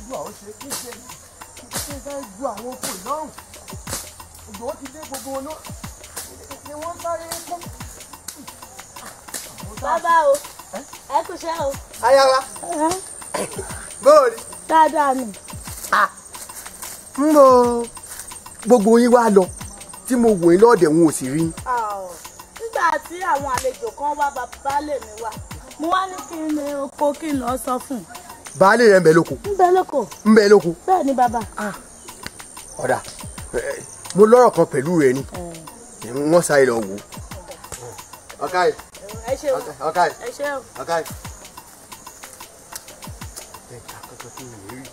elédùn àwọn ṣe kí n ṣe kí n fẹ́ ju àwọn oko ìlọ́rùn ìgbò ti dé gbogbo wọn náà ni wọ́n sáré kún. bàbá o ẹ kú iṣẹ́ o. ayawa bóòrí. dáadáa ni. ń bo gbogbo yín wá lọ tí mo wò yín lọ́ọ̀dẹ̀ wọn ò sì rí. nígbà tí àwọn àlejò kan wá bàbá lè mi wá mo wá ní kí n lè oko kí n lọ sọ fún un. baálé rẹ̀ ń bẹ lóko. ń bẹ lóko. ń bẹ lóko. bẹ́ẹ̀ ni bàbá. ọ̀dà mo lọ́rọ̀ kan pẹ̀lú rẹ ni wọ́n sáré lọ wò ó. ọ̀ká yìí ẹ ṣe o ọ̀ká yìí ẹ ṣe o. ọ̀ká yìí. ẹ̀ka kankan tí mo lè rí.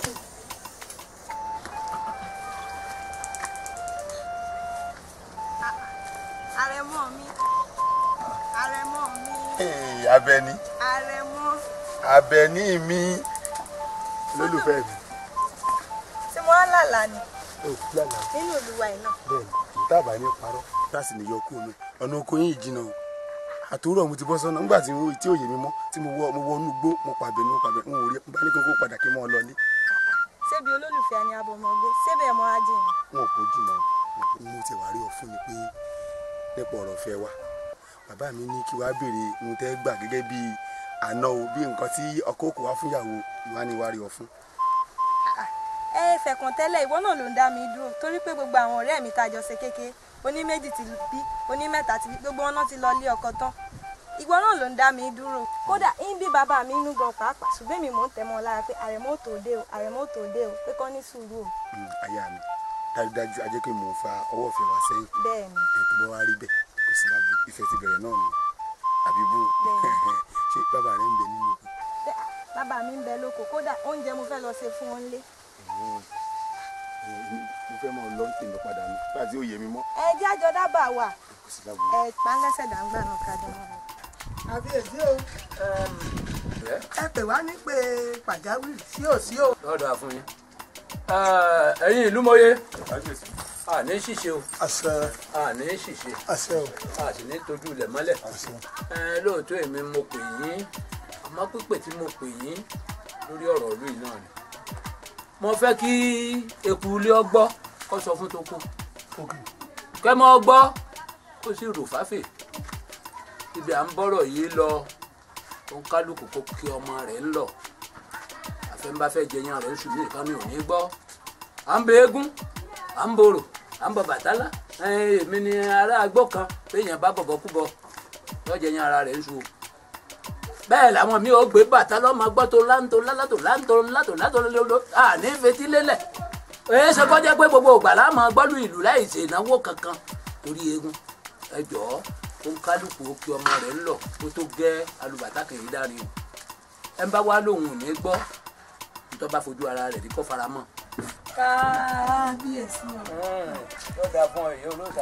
àrẹ̀mọ mi àrẹ̀mọ mi Abẹ́ní àrẹ̀mọ Abẹ́ní mi lólùfẹ́ mi. tí mo ń lálàá ni ó lálàá nínú olúwa ẹ̀ náà. bẹ́ẹ̀ ni tábà ní parọ́ láti lè yọ kú omi ọ̀nà oko yín ìjìnà o àtòrò mo ti bọ́ sọ́nà nígbà tí tí òye mi mọ́ tí mo wọ mo wọ inú gbó mo pàbẹ ní mo pàbẹ n ò rí bá ní kókó padà kí n mọ́ ọ lọlé ṣébi olólùfẹ́ ni abọ́mọgbé ṣébẹ̀ ẹ̀ mọ́ra jìn ni. wọn kò jìnnà o mo ti wá rí ọ fún ni pé nípa ọ̀rọ̀ fẹ́ wa bàbá mi ní kí wàá béèrè ohun tẹ́ gbà gẹ́gẹ́ bí àná o bí nǹkan tí ọkọ òkú wá fúnyàwó ìwà ni wàá rí ọ fún. ẹ fẹ̀kàn tẹ́lẹ̀ ìwọ náà ló ń dá mi dúró torí pé gbogbo àwọn ọ̀rẹ́ mi tàjọ ṣe kékeré oní méjì ti bí oní mẹ́ta ti bí gbogbo wọn náà ti lọ lé ọkọ tán ìwọ náà ló ń dá mi dúró kódà ń bí bàbá mi inú gan pàápàá ṣùgbọ́n èmi mò ń tẹ̀ mọ́ ọ lára pé àrẹ̀mọ́ tó dé o àrẹ̀mọ́ tó dé o pé kọ́ ní sùúrù o Mm, aya mi dájúdájú ajẹ́ pé mò ń fa ọwọ́ ìfẹ́ wa sẹ́yìn bẹ́ẹ̀ ni ẹ̀ tó bá wá rí bẹ́ẹ̀ kò sí lágbo ìfẹ́ ti bẹ̀rẹ̀ náà nù àbí bó Bẹ́ẹ̀. ṣé bàbá rẹ̀ ń bẹ nínú òkú Bẹ́ẹ̀, bàbá mi ń bẹ lóko kódà oúnjẹ mo fẹ́ lọ ṣe fún wọn lé mo fẹ́ mọ̀ lọ́n tèmi padà nù nígbà tí ó yẹ mi mọ́ ẹ jẹ́ àjọ dábàá wà kò sí lágbo. ẹ pàǹgẹ́sẹ̀ dàgbà náà ká dáná. àbíyèsí o ẹ pè wá ní pé pàjáwìrì sí ò sí o. lọ́dọ̀ àfún yín ẹ̀yin ìlú mọ́yé a ní ṣìṣe o àṣẹ a ní ṣìṣe àṣẹ o a sì ní tójú ilẹ̀ mọ́lẹ̀ ẹ lóòótọ́ èmi mo pè yín àmọ́ pípè tí mo pè yín lórí ọ̀rọ̀ ìlú yìí náà ni mo fẹ́ kí eku ilé ọgbọ́ kó sọ fún tó kù kẹ́ mọ́ ọgbọ́ kó sì rò fáfè ibi à ń bọ́rọ̀ yìí lọ ó ń kálukú kó kí ọmọ rẹ̀ ń lọ àfẹnbáfẹ́ jẹyàn rẹ̀ ń sùn ní ìkan mi ò ní gbọ́ à ń bẹ eégún à ń borò à ń bọ bàtálá ẹ̀ẹ́n, èmi ni ará agbó kan béèyàn bá bọ̀bọ̀ kú bọ lọ́jọ́ yẹn ara rẹ̀ ń sùn bẹ́ẹ̀ làwọn mi ò gbé bàtà lọ́mọ gbọ́ tó láńtó lálátò láńtó látò látò lóló à ní fetí lélẹ̀ èyí ṣe kọjá pé gbogbo ògbà láàmú gbọ́dọ̀ ìlú láì ṣe ìnáwó kankan torí eégún ẹ jọ̀ọ́ ó ń kálukú ó kí ọmọ rẹ̀ ń lọ kó tó gẹ́ alùbàtà kìí dárin o ẹ ń bá wá lóhùn ò ní gbọ́ nítorí bá fojú ara rẹ̀ rí kó fara mọ́. kábíyèsí o. yóò dáa fún ọ èyí olóòtà.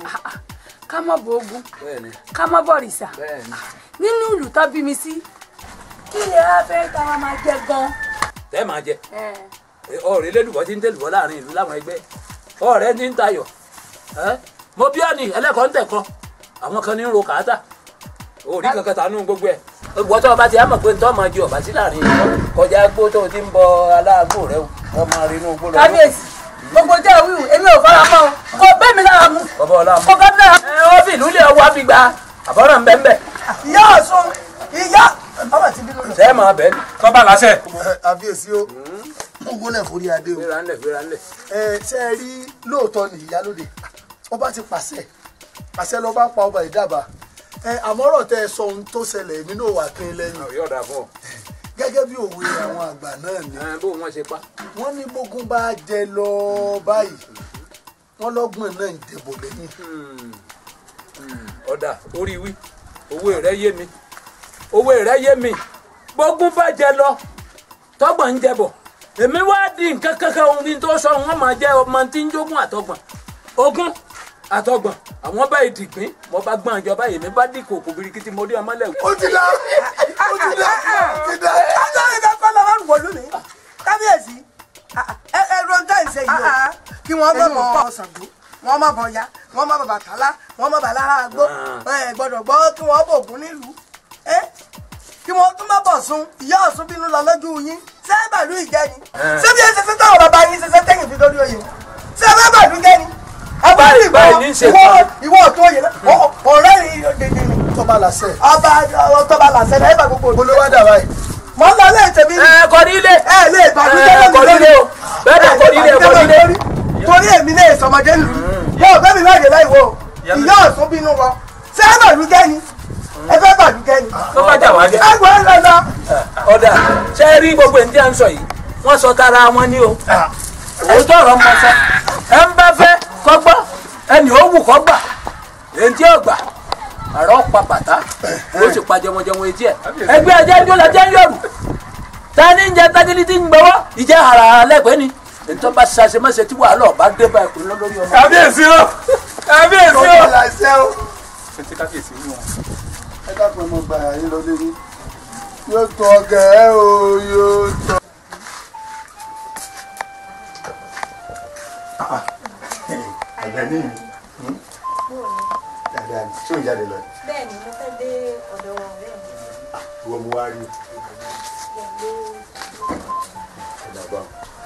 ká mọ̀ bọ ogun bẹ́ẹ̀ni ká mọ̀ bọ̀rìṣà bẹ́ẹ̀ni. nínú ìlú tó bí mi sí kí lè á fẹ́ ká wá máa jẹ gan. tẹ́ máa jẹ ọ̀rẹ́ lẹ́lùbọ́ tí ń tẹ̀lùbọ́ láàrin ìlú láwọn ẹgbẹ́ ọ̀rẹ́ ní ń tayọ̀ ẹ́ mo bí ọ́ ní ẹlẹ́kọ̀ọ́ ń tẹ̀kọ́ àwọn kan ní ń ro kàátà òrí kankan tànú gbogbo ẹ̀ ìwọ tó o bá ti á mọ̀ pé ntọ́ máa jẹ ọ̀bá sí láàrin ìlú kọjá gbó tó o ti ń bọ aláàgbò rẹ o wọ́n máa rí inú gbó lọ. kábíyèsí gbogbo jẹ́ òwúrò èmi ò fara mọ́ o kò bẹ́ẹ̀ mi lára mu bọ́bá ọlá kò bẹ́ẹ̀ mi lára mu. ẹ wọ́n fi ìlú lé ọwọ́ àfi gba àbọ̀rọ̀ ń bẹ́ ń bẹ́ ìyá ọ̀sùn ìyá ọmọ ti bínú lọ. sẹ́ẹ̀ máa bẹ́ẹ̀ ni. tọ́ba láṣẹ. àbíyèsí o mo gbọ́dọ̀ forí adé o. fẹ́ra ńlẹ̀ fẹ́ra ńlẹ̀. ẹ ṣe é rí lóòótọ́ ní ìyálóde ọba ti pàṣẹ pàṣẹ ló bá pa ọba ìdábàá ẹ àmọ́rọ̀ tẹ ẹ sọ ohun tó ṣẹlẹ̀ èmi náà wà kí n lẹ́yìn yóò dáa fún ọ. gẹ́gẹ́ bí òwe àwọn àgbà náà ni ẹ bó wọn ṣe pa. wọ́n ní bógun bá jẹ lọ báyìí wọ́n lọ́gbọ̀n náà ń dìbò lẹ́yìn. ọ̀dà orí wí owó rẹ yé mi owó rẹ yé mi gbógun bá jẹ lọ tọgbọ̀n ń jẹbọ èmi wá di nǹkan kankan ohun tí n tó sọ wọn máa jẹ ọmọ tí ń jogún àtọgbọ̀n ogún àtọgbọ̀n àwọn báyìí dìgbín mo bá gbọ́n ìjọba èmi bá dì kòkò birikiti mo rí ọmọ lẹ́wọ̀. ó ti dá ó ti dá ó ti dá. ajá ìdá kọ́lá máa ń wọ̀ lónìí kábíyèsí ẹ ẹ ron tá ìṣe yìí o kí wọ́n bọ̀ bọ̀ Ṣàngó wọ́n má bọ̀ ya wọ́n má bọ̀ Bàtálá wọ́n má bà lára àgbó ẹ gbọ́dọ̀ gbọ́ kí wọ́n bọ̀ ògún nílùú ẹ kí wọ́n tún má bọ̀ sun ìyá ọ̀sùn bínú lọ lójú yín ṣé bàlú ìjẹ́ ni ṣé bí ẹ ṣe ṣe táwọn bàbá yín ṣe ṣe tẹ́yìn fi lórí oyè ṣé ẹ bá bàlú jẹ́ ni àbúrò ìgbà báyìí ní í ṣe ìwọ fún ìwọ ọ̀tún oyè náà ọ- ọ̀rẹ́ rí dèdè ni tọ́ba làṣẹ. ọba ọtọba làṣẹ náà ẹ bá gbogbo mo ló wá dà báyìí. mọ ń lọ lé tèmi ni ẹ kọ nílé ẹ lè bàlújẹ́ ẹ kọ nílé o bẹ́ẹ̀ dẹ̀ kọ nílé kọ nílé. torí èmi lè sọmọdé lù yóò bẹ́ẹ̀ mi láyè láì wo ìyá ọ̀sùn bínú wọ ṣé ẹ bàlújẹ́ ni ẹ fẹ́ bàlújẹ́ ni tó bá jà wá jẹ. ẹ gbọ́ ẹ lọ́nà. ọ̀dà ṣe é rí gbogbo ènìyàn à ń sọ yìí wọ́n sọ tara wọn ní o òótọ́ ọ̀rọ̀ mọ sọ ẹ ń bá fẹ́ kọ́ gbọ́ ẹnì ó wù kọ́ gbà èyí tí ó gbà àrọ́ pa bàtà ó sì pa jẹmọjẹmọ etí ẹ ẹgbẹ́ ẹjẹ́ ń jọlọ jẹ́ ń yọ̀rù ta ni ń jẹ tágídí tí ń gbọ́wọ́ ìjẹ́ ara lẹ́gbẹ̀ẹ́ ni ètò bá ṣàṣe mọ́ṣẹ́ tí wàhálà ọ̀bá dé bá ẹkùn lórí ọmọ. kábíyèsí o kábíyèsí o. tọ́ba làṣẹ o. ṣe kábíyèsí wí wọn. ẹ dákun ẹ mọ gbà yín lọ lérí. yóò tọ ọgẹ ẹ o yóò tọ. àgbẹ̀ ní ìlú dáadáa ní tí ò ń jáde lọ bẹ́ẹ̀ ni mo fẹ́ dé ọ̀dọ̀ ọ̀rẹ́ mi ìwọ mo wá rí ọ̀dà bá wọn.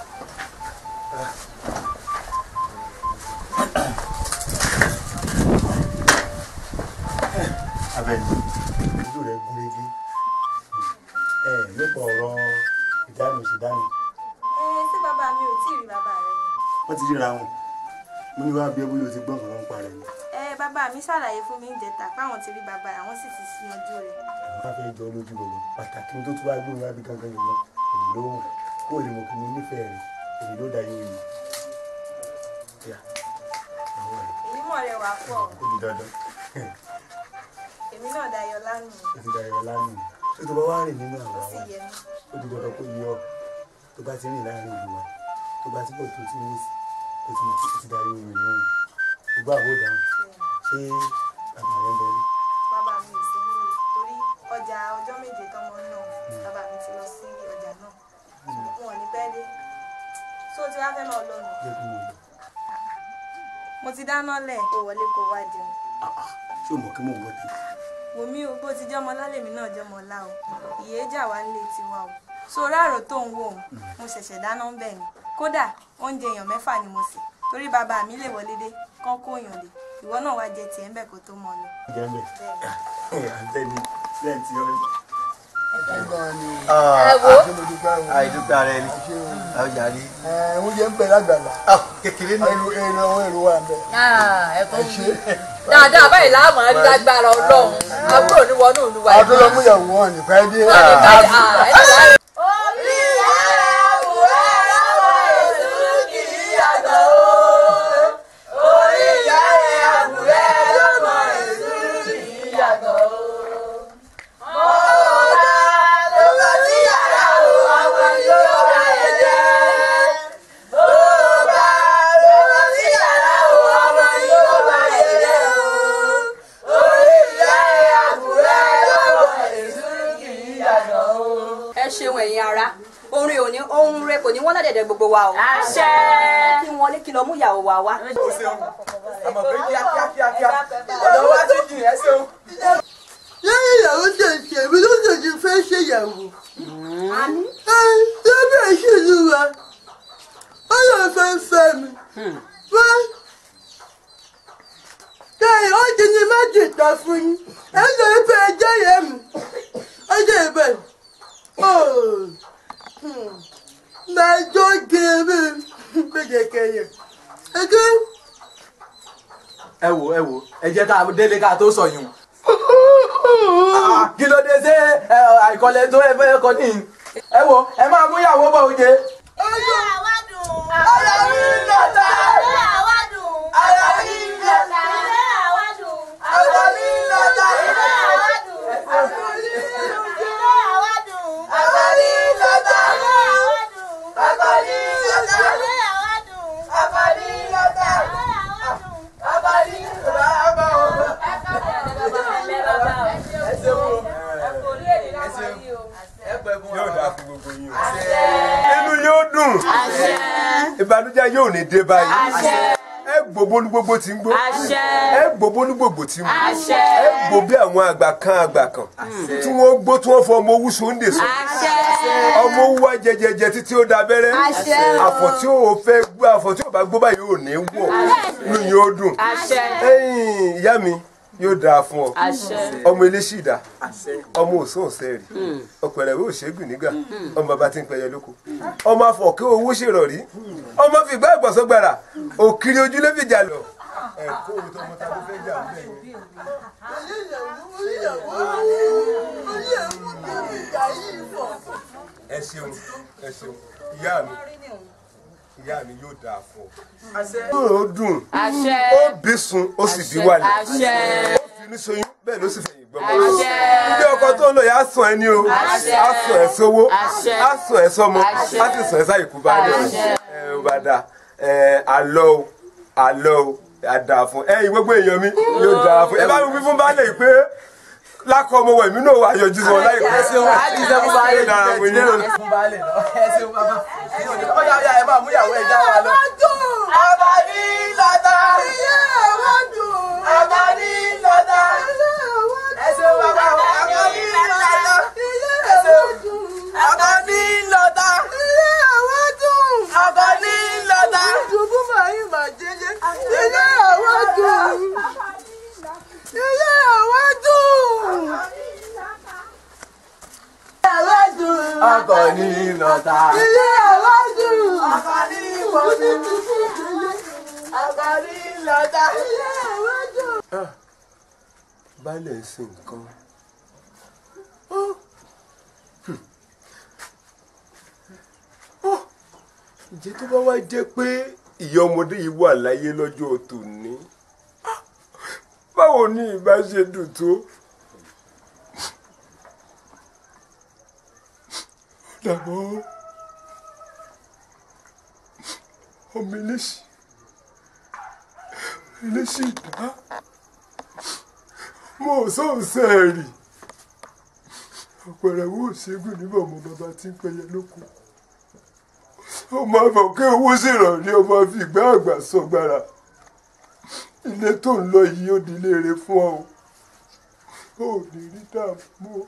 abẹ́ni ojú rẹ̀ gúnrégé ẹ nípa ọ̀rọ̀ ìdáná ìṣèdáná ẹ ṣé bàbá mi ò tí ì rí bàbá rẹ ni wọ́n ti ríra wọn mo ní wá bí ẹ bóyá o ti gbọ́ nǹkan ń parẹ́ ni ẹ bàbá mi ṣàlàyé fún mi ń jẹta páwọn ti rí bàbá rẹ àwọn sì ti yanjú rẹ àwọn bá fẹ́ jọ lójú gbogbo pàtàkì tó tún wá gbóhùn wá bí gangan yìí lọ èyí ló wù kó o lè mọ̀ kí mo nífẹ̀ẹ́ rẹ̀ èyí ló da yín yìí yà àwọn rẹ̀ èyí mọ̀ rẹ wà pọ̀ ó di dandan èmi náà dayọ̀ lánàá ó ti da ìrọ̀ lánàá tó tó bá wá rìn nínú àwọn ó sì àwọn yẹ mí ó di dandan kó yọ tó bá ti rìn láàrin ìlú wa tó bá ti pọ̀ tó ti ní ó ti mọ̀ ó ti da yín yìí nínú gbogbo àwọn òdà ṣé bàbá rẹ̀ ń bẹ ní. bàbá mi ò sí nílé torí ọjà ọjọ́ méje tọmọ náà bàbá mi ti lọ sí ọjà náà wọn ò ní pẹ́ dé tó tí wàá fẹ́ máa lọ nù jẹ́ kí mo lọ mo ti dáná lẹ̀ kó wọlé kó wá jẹun ṣé o mọ̀ kí mò ń wọ́n ti. wòmí o bó ti jọmọ lálẹ́ mi náà jọmọ ọlá o ìyéjà wa nílé tiwa o so ráàrò tó ń wò ó mo ṣẹ̀ṣẹ̀ dáná ń bẹ̀ ni kódà oúnjẹ èèyàn mẹ́fà ni mo sè torí bàbá mi lè wọlé dé kán kó èèyàn dé ìwọ náà wá jẹ tiẹ̀ ń bẹ̀ kó tó mọ lọ. jẹ́ mbẹ́ àtẹ́ni lẹ́yìn tí ó rí. ẹ wo àìdúgbò ara ẹni ọjà rí. oúnjẹ ń bẹ lágbàlá kékeré ní. èrò èrò àwọn èrò wà ń bẹ. ẹ tó ń bí dáadáa báyìí láàmú rí lágbára ọlọ́run àbúrò ní wọnú ìlú wa àwọn tó lọ mú ìyàwó wọn nípa ẹbí. orí ẹ ṣeun ẹ̀yin ara orin òní ohun rẹ kò ní wọ́n ládẹ̀dẹ̀ gbogbo wa o. àṣẹ. kí wọ́n ní kí lọ mú ìyàwó wa wá. àmọ̀ pé kíákíá kíákíá ọ̀dọ̀ wa ti jìn ẹ́ ṣeun. lẹ́yìn ìyàwó tẹ̀sí èmi ló tẹ̀sí fẹ́ ṣe ìyàwó. ẹ lọ́bẹ̀ ìṣèlú wa ó lọ fẹ́ fẹ́ mi. wọ́n lẹ́yìn ó ti ní má jìtà fún yín ẹ lọ fẹ́ ẹjẹ́ yẹn mi ọjọ́ ìbẹ̀ mẹjọ gẹ̀ẹ́mì gbẹ̀gẹ̀kẹ̀yẹ. ẹgbẹ́ ẹ wo ẹ wo ẹ jẹ́ ká délé ká tó sọ yùn. kí ló dé ṣé ẹ, àìkọlẹ̀ tó ẹ fẹ́ kọ ní. ẹ wo ẹ máa mú ìyàwó bọ̀ oúnjẹ. ọjọ́ ara mi ń lọ́ta ara mi ń lọ́ta ara mi ń lọ́ta ara mi ń lọ́ta ara mi ń lọ́ta yóò dáa fún gbogbo yín o. inú yóò dùn ìbànújẹ́ yóò ní dé báyìí. ẹ gbogbo ní gbogbo tí ń gbó Àṣẹ. ẹ gbogbo ní gbogbo tí ń gbó Àṣẹ. ẹ gbó bí àwọn àgbà kan àgbà kan tí wọ́n gbó tí wọ́n fọ ọmọ owú sóńdè sọ ọmọ owú wá jẹjẹjẹ títí ó da abẹ́rẹ́ Àṣẹ. àfọ̀ tí ó fẹ́ gbó àfọ̀ tí ó bá gbó báyìí ò ní wọ̀ inú yín ó dùn Àṣẹ. ẹ̀yin ìyá mi yóò dáa fún ọ Àṣẹ. ọmọ eléṣìdá ọmọ òsùn ọ̀sẹ̀ rí ọ̀pẹ̀rẹ̀ wo ṣègùn nígbà ọmọ bàbá tí ń pẹyẹ lóko ọmọ afọ̀kẹ́ owó ṣèrọ̀rí ọmọ fìgbà ìgbọ̀nsọ́gbàrà òkiri ojúlé fìjà lọ. ẹ̀kọ́ òótọ́ ọmọ tá a ló fẹ́ jà ń bẹ̀ yẹn. ẹ ṣeun ẹ ṣeun ìyá mi ìyá mi yóò dáa fún ọ. ó dùn Àṣẹ. ó bí sun ó sì bí wálé Àṣẹ. ó fi ní soyún bẹ́ẹ̀ ló sì fẹ̀yìn gbọ́mọ. Àṣẹ. ilé ọkọ tó ń lọ yà á sàn ẹ́ ní o Àṣẹ. á sàn ẹ́ sówó Àṣẹ. á sàn ẹ́ sọmọ Àṣẹ. á sì sàn ẹ́ sáyìí kú bá dé Àṣẹ. ẹ ò bá dà ẹ àlọ́ o àlọ́ o àdà fún ẹ̀yin gbogbo èèyàn mi yóò dáa fún ẹ bá mi wí fún baálé yìí pé lákọ ọmọ wẹ̀ mí náà wà yọjú sọ láìpẹ́. ẹ ṣeun àjíṣẹ́ fún baálé Yóò dára fún yín náà. fún baálé lọ ẹ ṣeun bàbá ọyà ọyà ẹ máa mú ìyàwó ẹ já wa lọ. abàní lọ́dà abàní lọ́dà ẹ ṣeun bàbá abàní lọ́dà ẹ ṣeun abàní lọ́dà abàní lọ́dà. Ìdùnnú màá yín màá jẹ́jẹ́. Ilé àwọn dùn. Ilé àwọn dùn. Àwọn dùn. abàní lọ́dà. Ilé àwọn dùn. abàní lọ́dà. abàní lọ́dà. Ilé àwọn dùn. baálé ń sin nǹkan. ǹjẹ́ tó bá wá jẹ́ pé ìyá ọmọdé yìí wà láyé lọ́jọ́ tòní báwo ni ìbá ṣe dùn tó. dàbọ̀ ọmọ eléṣì eléṣì dá mo sọ sẹ́ẹ̀rì ọ̀pẹ̀rẹ̀ wo ṣẹ́gun níbà ọmọ bàbá tí ń pẹyẹ lóko ọmọ àbọ̀kẹ́ owó ṣèrànlé ọmọ àfìgbà àgbà sọgbàrà ilé tó ń lọ yìí ó di léèrè fún ọ ò ní rí dààmú o.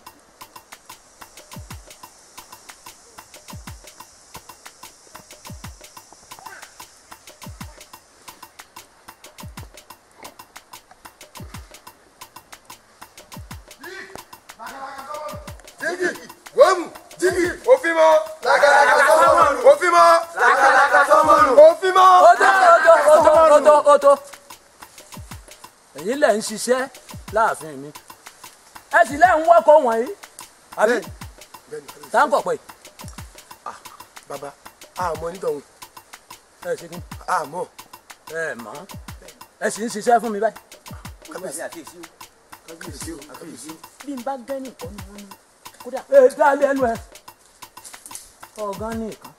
Jigi, wọ́ọ̀mù, jigi, òfin mọ́. Làkàlàkà sọ́mọ́nù. Òfin mọ́. Làkàlàkà sọ́mọ́nù. Òfin mọ́. ó tó ó tó ó tó ó tó ó tó èyí lẹ̀ ń ṣiṣẹ́ láàfin mi ẹ sì lẹ́ ń wọ́kọ̀ wọ̀nyí àbí táǹkọ̀ pé Bàbá, àmọ́ nítọ̀hún. ẹ ṣe kí Àmọ́. ẹ mọ̀ ẹ sì ń ṣiṣẹ́ fún mi báyìí. Kábíyèsí àkíyèsí o. Kábíyèsí o. Kábíyèsí o. bí n bá gẹ́ nìkan ni wọ́n ní kódà. ẹ dá lẹ́nu ẹ ọ̀gán ní ìkan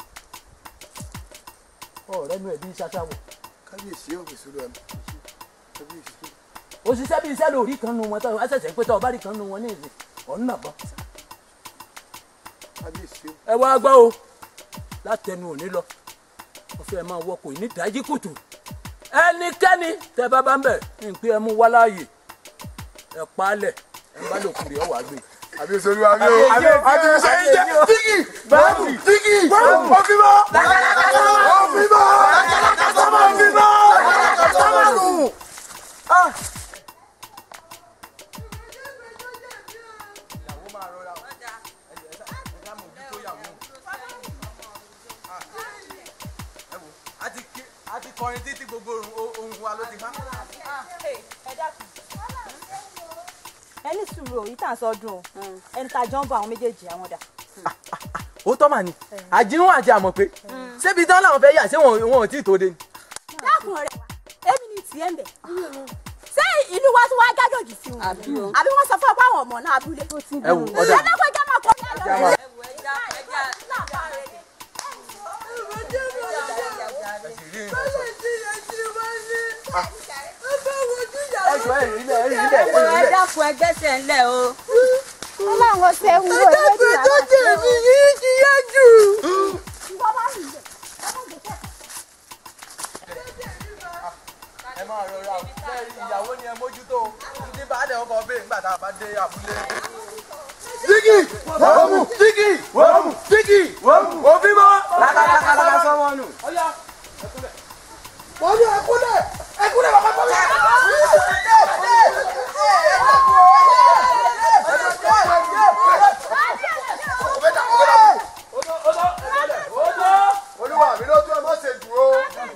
ọ̀rẹ́ nu ẹ̀ bí ṣáṣáwọ̀ Kábíyèsí o. Kábíyèsí o. Kábíyèsí o. òṣìṣẹ́ bíi iṣẹ́ lórí kan nu wọn tó ẹ ṣẹ̀ṣẹ̀ pé tó ọba rí kan nu wọn ní ìsìn ọ̀nà náà bọ́ Kábíyèsí o. ẹ wá gbọ́ o látẹnu òní lọ wọ́n fẹ́ máa wọkọ̀ ní ìdájí kùtù ẹnikẹ́ni tẹ bá bá ń bẹ̀ ń pé ẹ mú wá láàyè ẹ pa á lẹ̀ ẹ bá lòkùn rẹ̀ ọ wà gbé. Kábíyèsí olúwa mi o. Kábíyèsí ẹ̀yin jẹ́ Jigi, wọ́ọ̀mù, Jigi, wọ́ọ̀mù, òfin mọ́. Làkàlàkà sọ́mọ́nù. Òfin mọ́. Làkàlàkà sọ́mọ́nù. Òfin mọ́. Làkàlàkà sọ́mọ́nù. a ti kọrin títí gbogbo ohun wa ló ti há. ẹni sùúrù òyì tá à ń sọdún o ẹni tá a jọ ń bọ àwọn méjèèjì àwọn dà. ó tọ́ mà ní àjínú àti àmọ̀ pé ṣébi tán làwọn fẹ́ yà ṣé wọn wọn ò tí ì tó dé ni. dákun ọ̀rẹ́ wa èmi ni tiẹ̀ ń bẹ̀ ṣé ìlú wa tún wá gádòjì sí wọn àbí wọ́n sọ fún ọ pé àwọn ọmọ náà abúlé. ẹ wò ọ̀dà ẹlẹ́kọ̀ọ́ ìjà máa kọ́ ní àlọ́. ẹ jọ ẹ rí lẹ ẹ rí lẹ ẹ rí ẹ lẹ. dákun ẹgbẹ́sẹ̀ ńlẹ̀ o. ọlọ́run ṣe ń wo ìwé Ẹ̀dẹ́gbẹ̀ tó jẹ̀ mí yìí ti yá jù. tá a bá dé abúlé. Jígì! Wọ́ọ̀mù! Jígì! Wọ́ọ̀mù! Jígì! Wọ́ọ̀mù! Òbí mọ́! lákàlàkàlà sọ́wọ́ nù. Wọ́n ní ẹkúnlẹ̀! Ẹkúnlẹ̀ bàbá tó yẹ! olúwa mi ló tún ẹ má ṣe dúró.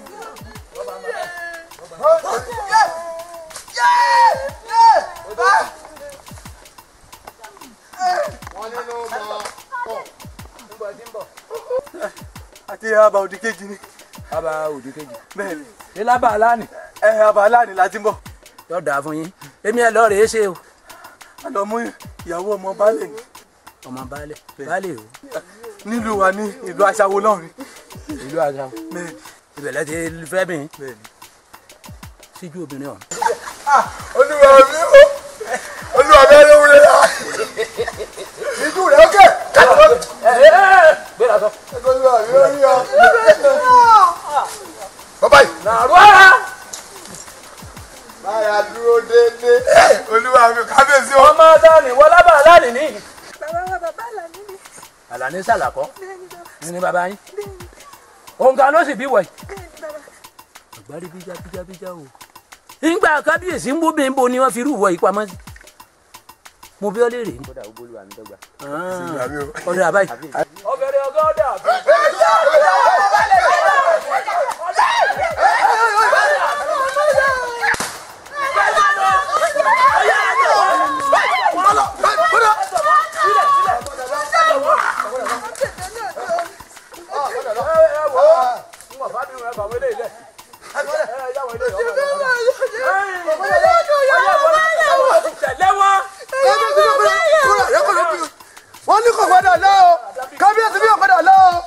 wọ́n nínú mọ́ pọ̀. àti àbá òdì kejì ni. bàbá òdì kejì. bẹ́ẹ̀ni. ṣé lábà aláàní. ẹ àbá aláàní la ti ń bọ̀. yóò dáa fún yín èmi ẹ lọ rèé ṣe o. a lọ mú ìyàwó ọmọ baálé ni. ọmọ baálé baálé o. nílùú wa ní ìlú aṣáwo náà ni. ìlú aṣáwo. ìbẹ̀lẹ̀ ti fẹ́ mi. síjú obìnrin ọ̀hún. Olúwa mi ó! Olúwa mi ló wúlé la! Ìjú rẹ̀ ókè! gbéra sọ. Olúwa mi ó rí ọ. Bàbá yìí. nàró ara. Máyà dúró déédé. Olúwa mi kábíyèsí o. ọmọ dání wọ́n lábà aláàní ní. bàbá wa bàbá àlàní ni àlàní sàlàkọ́ ní bàbá yín. òǹkà ló sì bí wọ̀nyí. àgbárí bíjá bíjá bíjá o. nígbà kábíyèsí ń bó bẹ́ẹ̀ ń bo ni wọ́n fi rú ìwọ yìí pamọ́ sí. mo bí ọ léèrè ní. kódà ó bólúwa mi dọ́gba. ọ̀rẹ́ àbáyé. ọ̀gẹ̀dẹ̀ ọ̀gá ọ̀dà. Wọ́n ní kò gbọ́dọ̀ lọ o! Kábíyèsí bí kò gbọ́dọ̀ lọ o!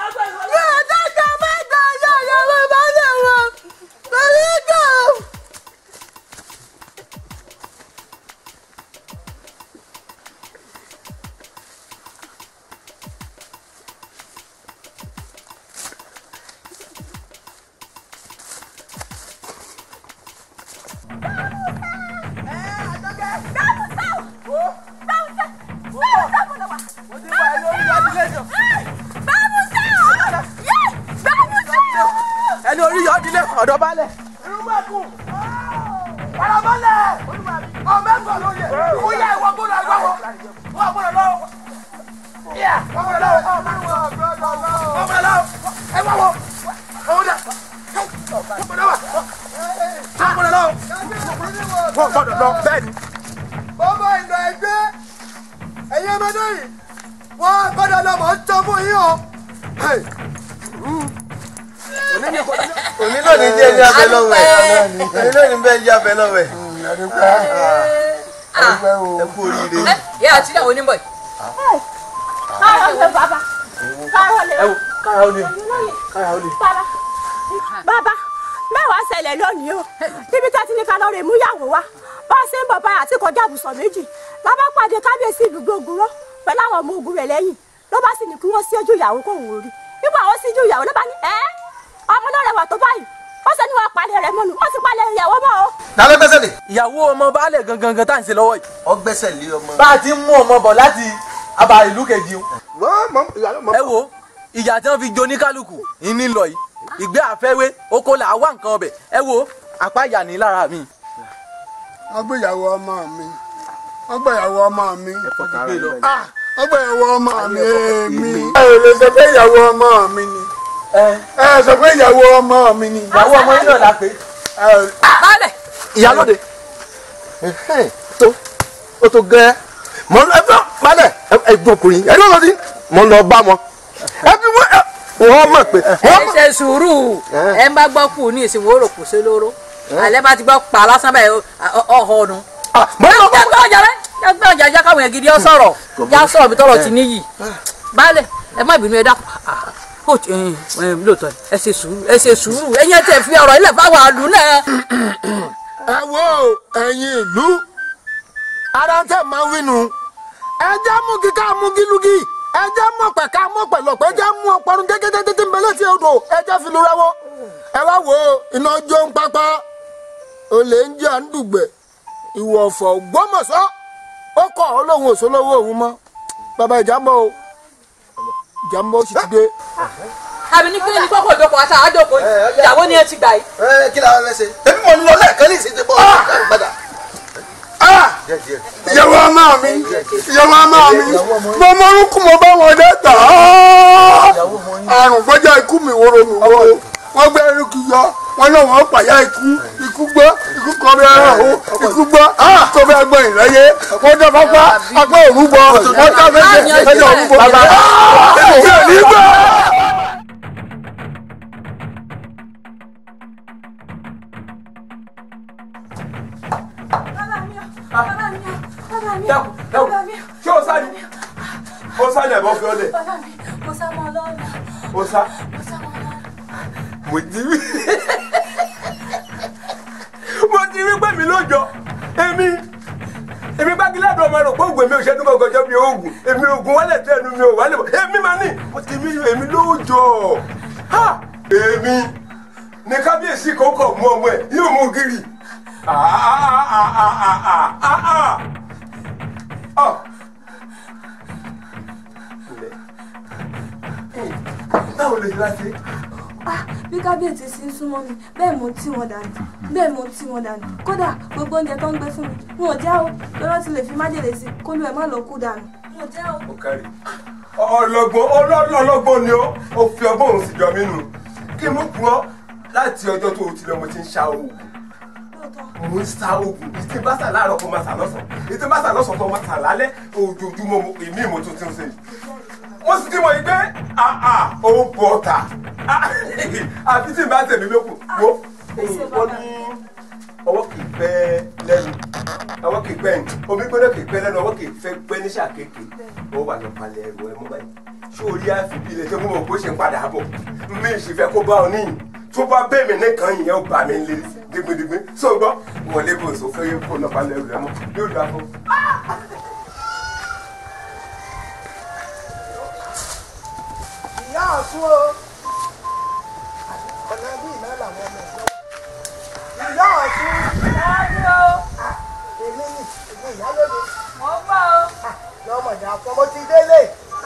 ẹni orí yọ ọdílé ọ̀dọ̀ balẹ̀. Irúgbẹ́kùn! Farabalẹ̀! Ọmọ ẹ̀gbọ́n ló yẹ! Ìwúyà ìwọ gbọ́dọ̀ àgbà wọ! Wọ́n gbọ́dọ̀ lọ! Ìyá! Wọ́n gbọ́dọ̀ lọ! Wọ́n gbọ́dọ̀ lọ! Ẹ wá wọ! Ọwọ́ dà! Wọ́n gbọ́dọ̀ wà! Wọ́n gbọ́dọ̀ lọ! Wọ́n gbọ́dọ̀ lọ bẹ́ẹ̀ ni. Bọ́bá ìlọ ẹgbẹ́ ẹ̀yin ọmọdé yìí wọ́n gbọ́dọ̀ lọ mọ̀ ń tọ́ fún yín o. òní lónìí jẹ́ ní abẹ́ lọ́wọ́ ẹ̀ òní lónìí bẹ́ẹ̀ ń jẹ́ abẹ́ lọ́wọ́ ẹ̀. ẹ kú oríire. yẹ àti ìyàwó onímọ̀ yìí. bàbá káyọ̀ lè kára ó lè kára ó lè. bàbá bàbá mẹ́wàá ṣẹlẹ̀ lónìí o níbi tá a ti ní ká lọ rè mú yàwó wa bá a ṣe ń bọ̀ báyà àti kọjá àbùsọ̀ méjì lábá pàdé kábíyèsí ìdúgbò ògùnrọ̀ pẹ̀lú àwọn ọmọ ogun rẹ̀ lẹ́yìn ló bá sì ní kí wọ́n sí ojú ìyàwó kó wò rí nígbà wọ́n sí ojú ìyàwó ló bá ní ẹ́ ọmọ náà rẹwà tó báyìí ó ṣe ní wọn palẹ̀ rẹ̀ mọ́nu wọ́n sì palẹ̀ ìyàwó mọ́ o. ta ló gbẹ́sẹ̀ lé. ìyàwó ọmọ baálé gangan gan tá à ń ṣe lọ́wọ́ yìí. ọ gbẹ́sẹ̀ lé ọmọ. bá a ti ń mú ọmọ bọ̀ láti aba ìlú kejì o. ẹ wo ìyá tí wọ́n fi jó ní kálukú ìní lọ yìí ìgbé àfẹ́wé oko là á wá nǹkan ọbẹ̀ ẹ wo àpá ìyá ní lára mi. wọ́n gbéyàwó ọmọ mi wọ́n gbéyàwó ọmọ mi Ah, wọ́n gbéyàwó ọmọ mi èmi. ẹ ò lè sọ pé ìyàwó ọmọ mi ni ẹ sọ pé ìyàwó ọmọ mi ni. ìyàwó ọmọ yín náà la pé. baálẹ̀. ìyálóde tó ó tó gẹ́ mọ ẹ fẹ́ balẹ̀ ẹ gbọ́n ọkùnrin ẹ lọ́wọ́ sí mọ lọ bá wọn ẹ bí wọ́n ẹ wọ́n mọ̀ pé ẹ ṣe sùúrù ẹ ń bá gbọ́ kù ní ìsìn wòrò kù sí lóró alẹ́ bá ti gbọ́ pa lásán báyìí ọ̀họ́ ọ̀nù. jágbá ọjà rẹ jágbá ọjà já káwọn yẹn gidi ọ sọ̀rọ̀ já sọ̀rọ̀ bí tọrọ ti níyì baálẹ̀ ẹ má bínú ẹ dákun ó ti ẹ ẹ lóòótọ́ ẹ ṣe sùúrù ẹ ṣe sùúrù ẹ̀yin ẹ tẹ̀ fi ọ̀rọ̀ ilẹ̀ fáwọn àlù náà. ẹ wo ẹ̀yin ìlú ara tẹ máa ń wínú ẹ jẹ́ mú kíká mú gílúgì ẹ jẹ́ mú pẹ̀ká mú pẹ̀lọ́pẹ̀ ẹ jẹ́ mú ọpọlọ gẹ́gẹ́ títí ń bẹ létí odò ẹ jẹ́ fi lura wọ́ ẹ wá wo iná jó ń pápá olè ń jẹ́ àǹdùgbẹ̀ ìwọ̀fọ̀ gbọ́mọ̀sọ́ ó kọ̀ ọ́ lóhun òṣòlówó òun mọ́ bàbá ìjàmbá o ìjàmbá ó sì ti dé. àbí ní kí ni kókò ìjókòó àti àádókò ìyàwó ni ẹ ti gbà yìí. ẹ kí la fẹ́ ṣe èmi mọ̀ ń lọ lẹ́ẹ̀kan ní ìsìn tí bọ́ ọ̀rọ̀ padà. ìyàwó ọmọ mi ìyàwó ọmọ mi mo mọ orúkú mo bá wọn dé tà á àrùn gbọ́jà ikú mi wóró mi wóró wọ́n gbé erékù yọ wọn náà wọ́n pàyà ikú ikú gbọ́ ikú kọ́ bí ẹran o ikú gbọ́ tó fẹ́ gbọ́ ìrẹ́yẹ wọ́n dá pápá apá òrùbọ wọ́n dá méje ẹjọ́ òrùbọ bàbá èmi ò ní gbọ́. dákun dákun ṣé o sá ni o sá ni ẹ̀bọ́n fi ọ́ lẹ̀ mo sá mọ́ lọ́nà o sá mo sá mọ́ lọ́nà. mo ti rí mo ti rí pé mi ló jọ èmi èmi gbágiládùn ọmọ rẹ ògùn èmi ò ṣẹ́dún gọ́gọ́jọ́ bí oògùn èmi oògùn wálé tẹ́nu mi ò wálé bọ̀ èmi máa ní mo ti rí èmi ló jọ ha èmi ní kábíyèsí kò kọ̀ mú ọmọ ẹ̀ yóò mú gírì ah ah ah ah ah ah ah ah báwo lè ṣe láti. Ah, bí kábíyèsí sí ń súnmọ́ mi bẹ́ẹ̀ mo ń tì wọ́n dànù bẹ́ẹ̀ mo ń tì wọ́n dànù kódà gbogbo oúnjẹ tó ń gbé fún mi wọn ò já o lọ́wọ́ ti lè fi májèlé sí kó lù ẹ̀ má lọ kú dànù wọn ò já o. ó kárí ọlọ́gbọ́n ọlọ́gbọ́n ni ó ó fi ọgbọ́n òun sì jọ mí nù kí n mú kú ọ láti ọjọ́ tó o ti lọ mo ti ń ṣa oògùn mo ń sa oògùn ìtì bá sà láàárọ̀ kó máa sà lọ́sàn ìtì bá sà lọ́sàn tó máa sà lálẹ́ ojoojúmọ́ mo- èmi mo tún ti ń ṣe mo sì ti mọ̀ yìí pé àà ó bọ̀ ọ̀tà àfi tí n bá tẹ̀mí lókun wo wọ́n ní ọwọ́ kì í pẹ́ lẹ́nu ọwọ́ kì í pẹ́ omi gbọ́dọ̀ kì í pẹ́ lẹ́nu ọwọ́ kì í fẹ́ pẹ́ ní sàkéèké ó wà lọ palẹ̀ ẹ̀rọ ẹ̀ mú báyìí ṣé orí àfibí ilẹ̀ tó mú mọ̀ kó ṣe ń padà bọ̀ mi ì sì fẹ́ kó bá ọ níyìn tó bá bẹ́ẹ̀ mi nìkan yìnyẹn ó bà mí lé digbidigbi so gbọ́ wọlé bò sọ fẹ́ kó lọ palẹ̀ ẹ̀rọ ẹ̀ mọ́ yóò dà fún. ìyá ọ̀tún o ọ̀nà bí iná làwọn ọmọ ẹ̀gbọ́n ìyá ọ̀tún Láàbí o, èmi ni èmi ìyálóde mo ń bọ̀ o, lọ́mọdé àpọ̀ mo ti délé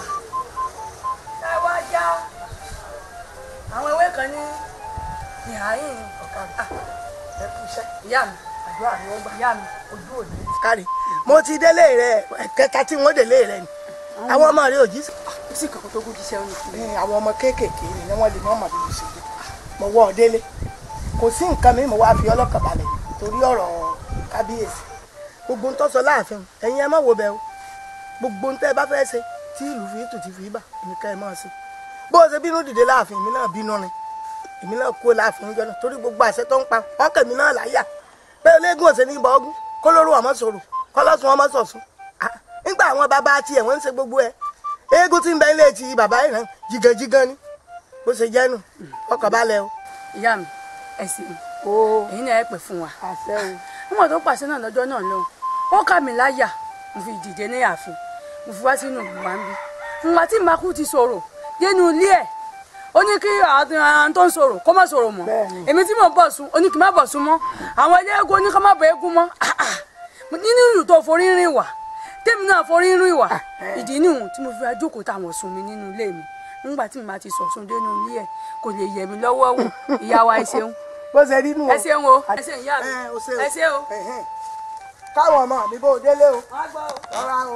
ẹ wá já. Àwọn ewé kan ní ìhàyìn ọ̀kadà. ẹ kú iṣẹ́ Ìyá mi, àdúrà ni wọ́n gbà ìyá mi. ojú òní. kárí mo ti délé rẹ kẹta tí wọ́n délé rẹ ni àwọn ọmọ rẹ ò jí sí. Kò sí kankan tó gún jíṣẹ́ òní fún mi. Ẹ, àwọn ọmọ kéékèèké ni wọ́n lè mọ ọmọ bíbí ṣe jẹ mo wọ ọ délé kò sí nǹkan mi mo wá fi ọlọ́kàn balẹ̀ torí ọ̀rọ̀ kábíyèsí gbogbo ń tọ́sọ láàfin ẹ̀yin ẹ má wo bẹ́ẹ̀ o gbogbo ń tẹ́ ẹ bá fẹ́ ṣe tí ìlú fi tù ti fi bà èmi ká ẹ máa ṣe bó o ṣe bínú dìde láàfin èmi náà bínú rin èmi náà kú láàfin jọ náà torí gbogbo àṣẹ tó ń pa ọkàn mi náà láyà pé ológun ọ̀sẹ̀ ní ibà ọgún kó lóru ọmọ sọ̀rọ̀ kọ́lọ́sùn ọmọ sọ̀sùn Ah, nígbà àwọn bàbá tiẹ̀ wọ́n ń ṣe gbogbo ẹ̀ eégún tí ń bẹ ilé ti bàbá yìí náà jìgànjìgàn ni bó ṣe jẹ́ nù ọkàn balẹ̀ o. ìyá mi ẹ sì ní èyí náà ẹ pè fún wa àṣẹ o níwọ̀n tó pàṣẹ náà lọ́jọ́ náà lọ́hùn ó kà mí láyà mo fi dìde ní ààfin mo fi wá sínú ìgbà ń bí ìgbà tí màkú ti sọ̀rọ̀ dénú ilé ẹ̀ ó ní kí àwọn tó ń sọ̀rọ̀ kó má sọ̀rọ̀ mọ́ èmi tí mò ń bọ̀ sùn ó ní kí n má bọ̀ sùn mọ́ àwọn ilé eégún ó ní kó má bọ̀ eégún mọ́ Ah, ah. nínú ìlú tó forí rìn wà tèmi náà forí rìn wà ìdí nìhun tí mo fi wá jókòó táwọn sùn mi nínú ilé mi nígbà tí mo bá ti sọ̀sùn dénú ilé ẹ̀ kò lè yẹ̀ mí lọ́wọ́ wò ìyá wa ẹ ṣeun bó ṣe rí nù o. ẹ ṣeun o ẹ ṣeun ìyá mi Ẹ, o ṣe o. ẹ ṣe o. Ẹ̀hẹ́n. káwọn ọmọ mi bó o délé o rọra o.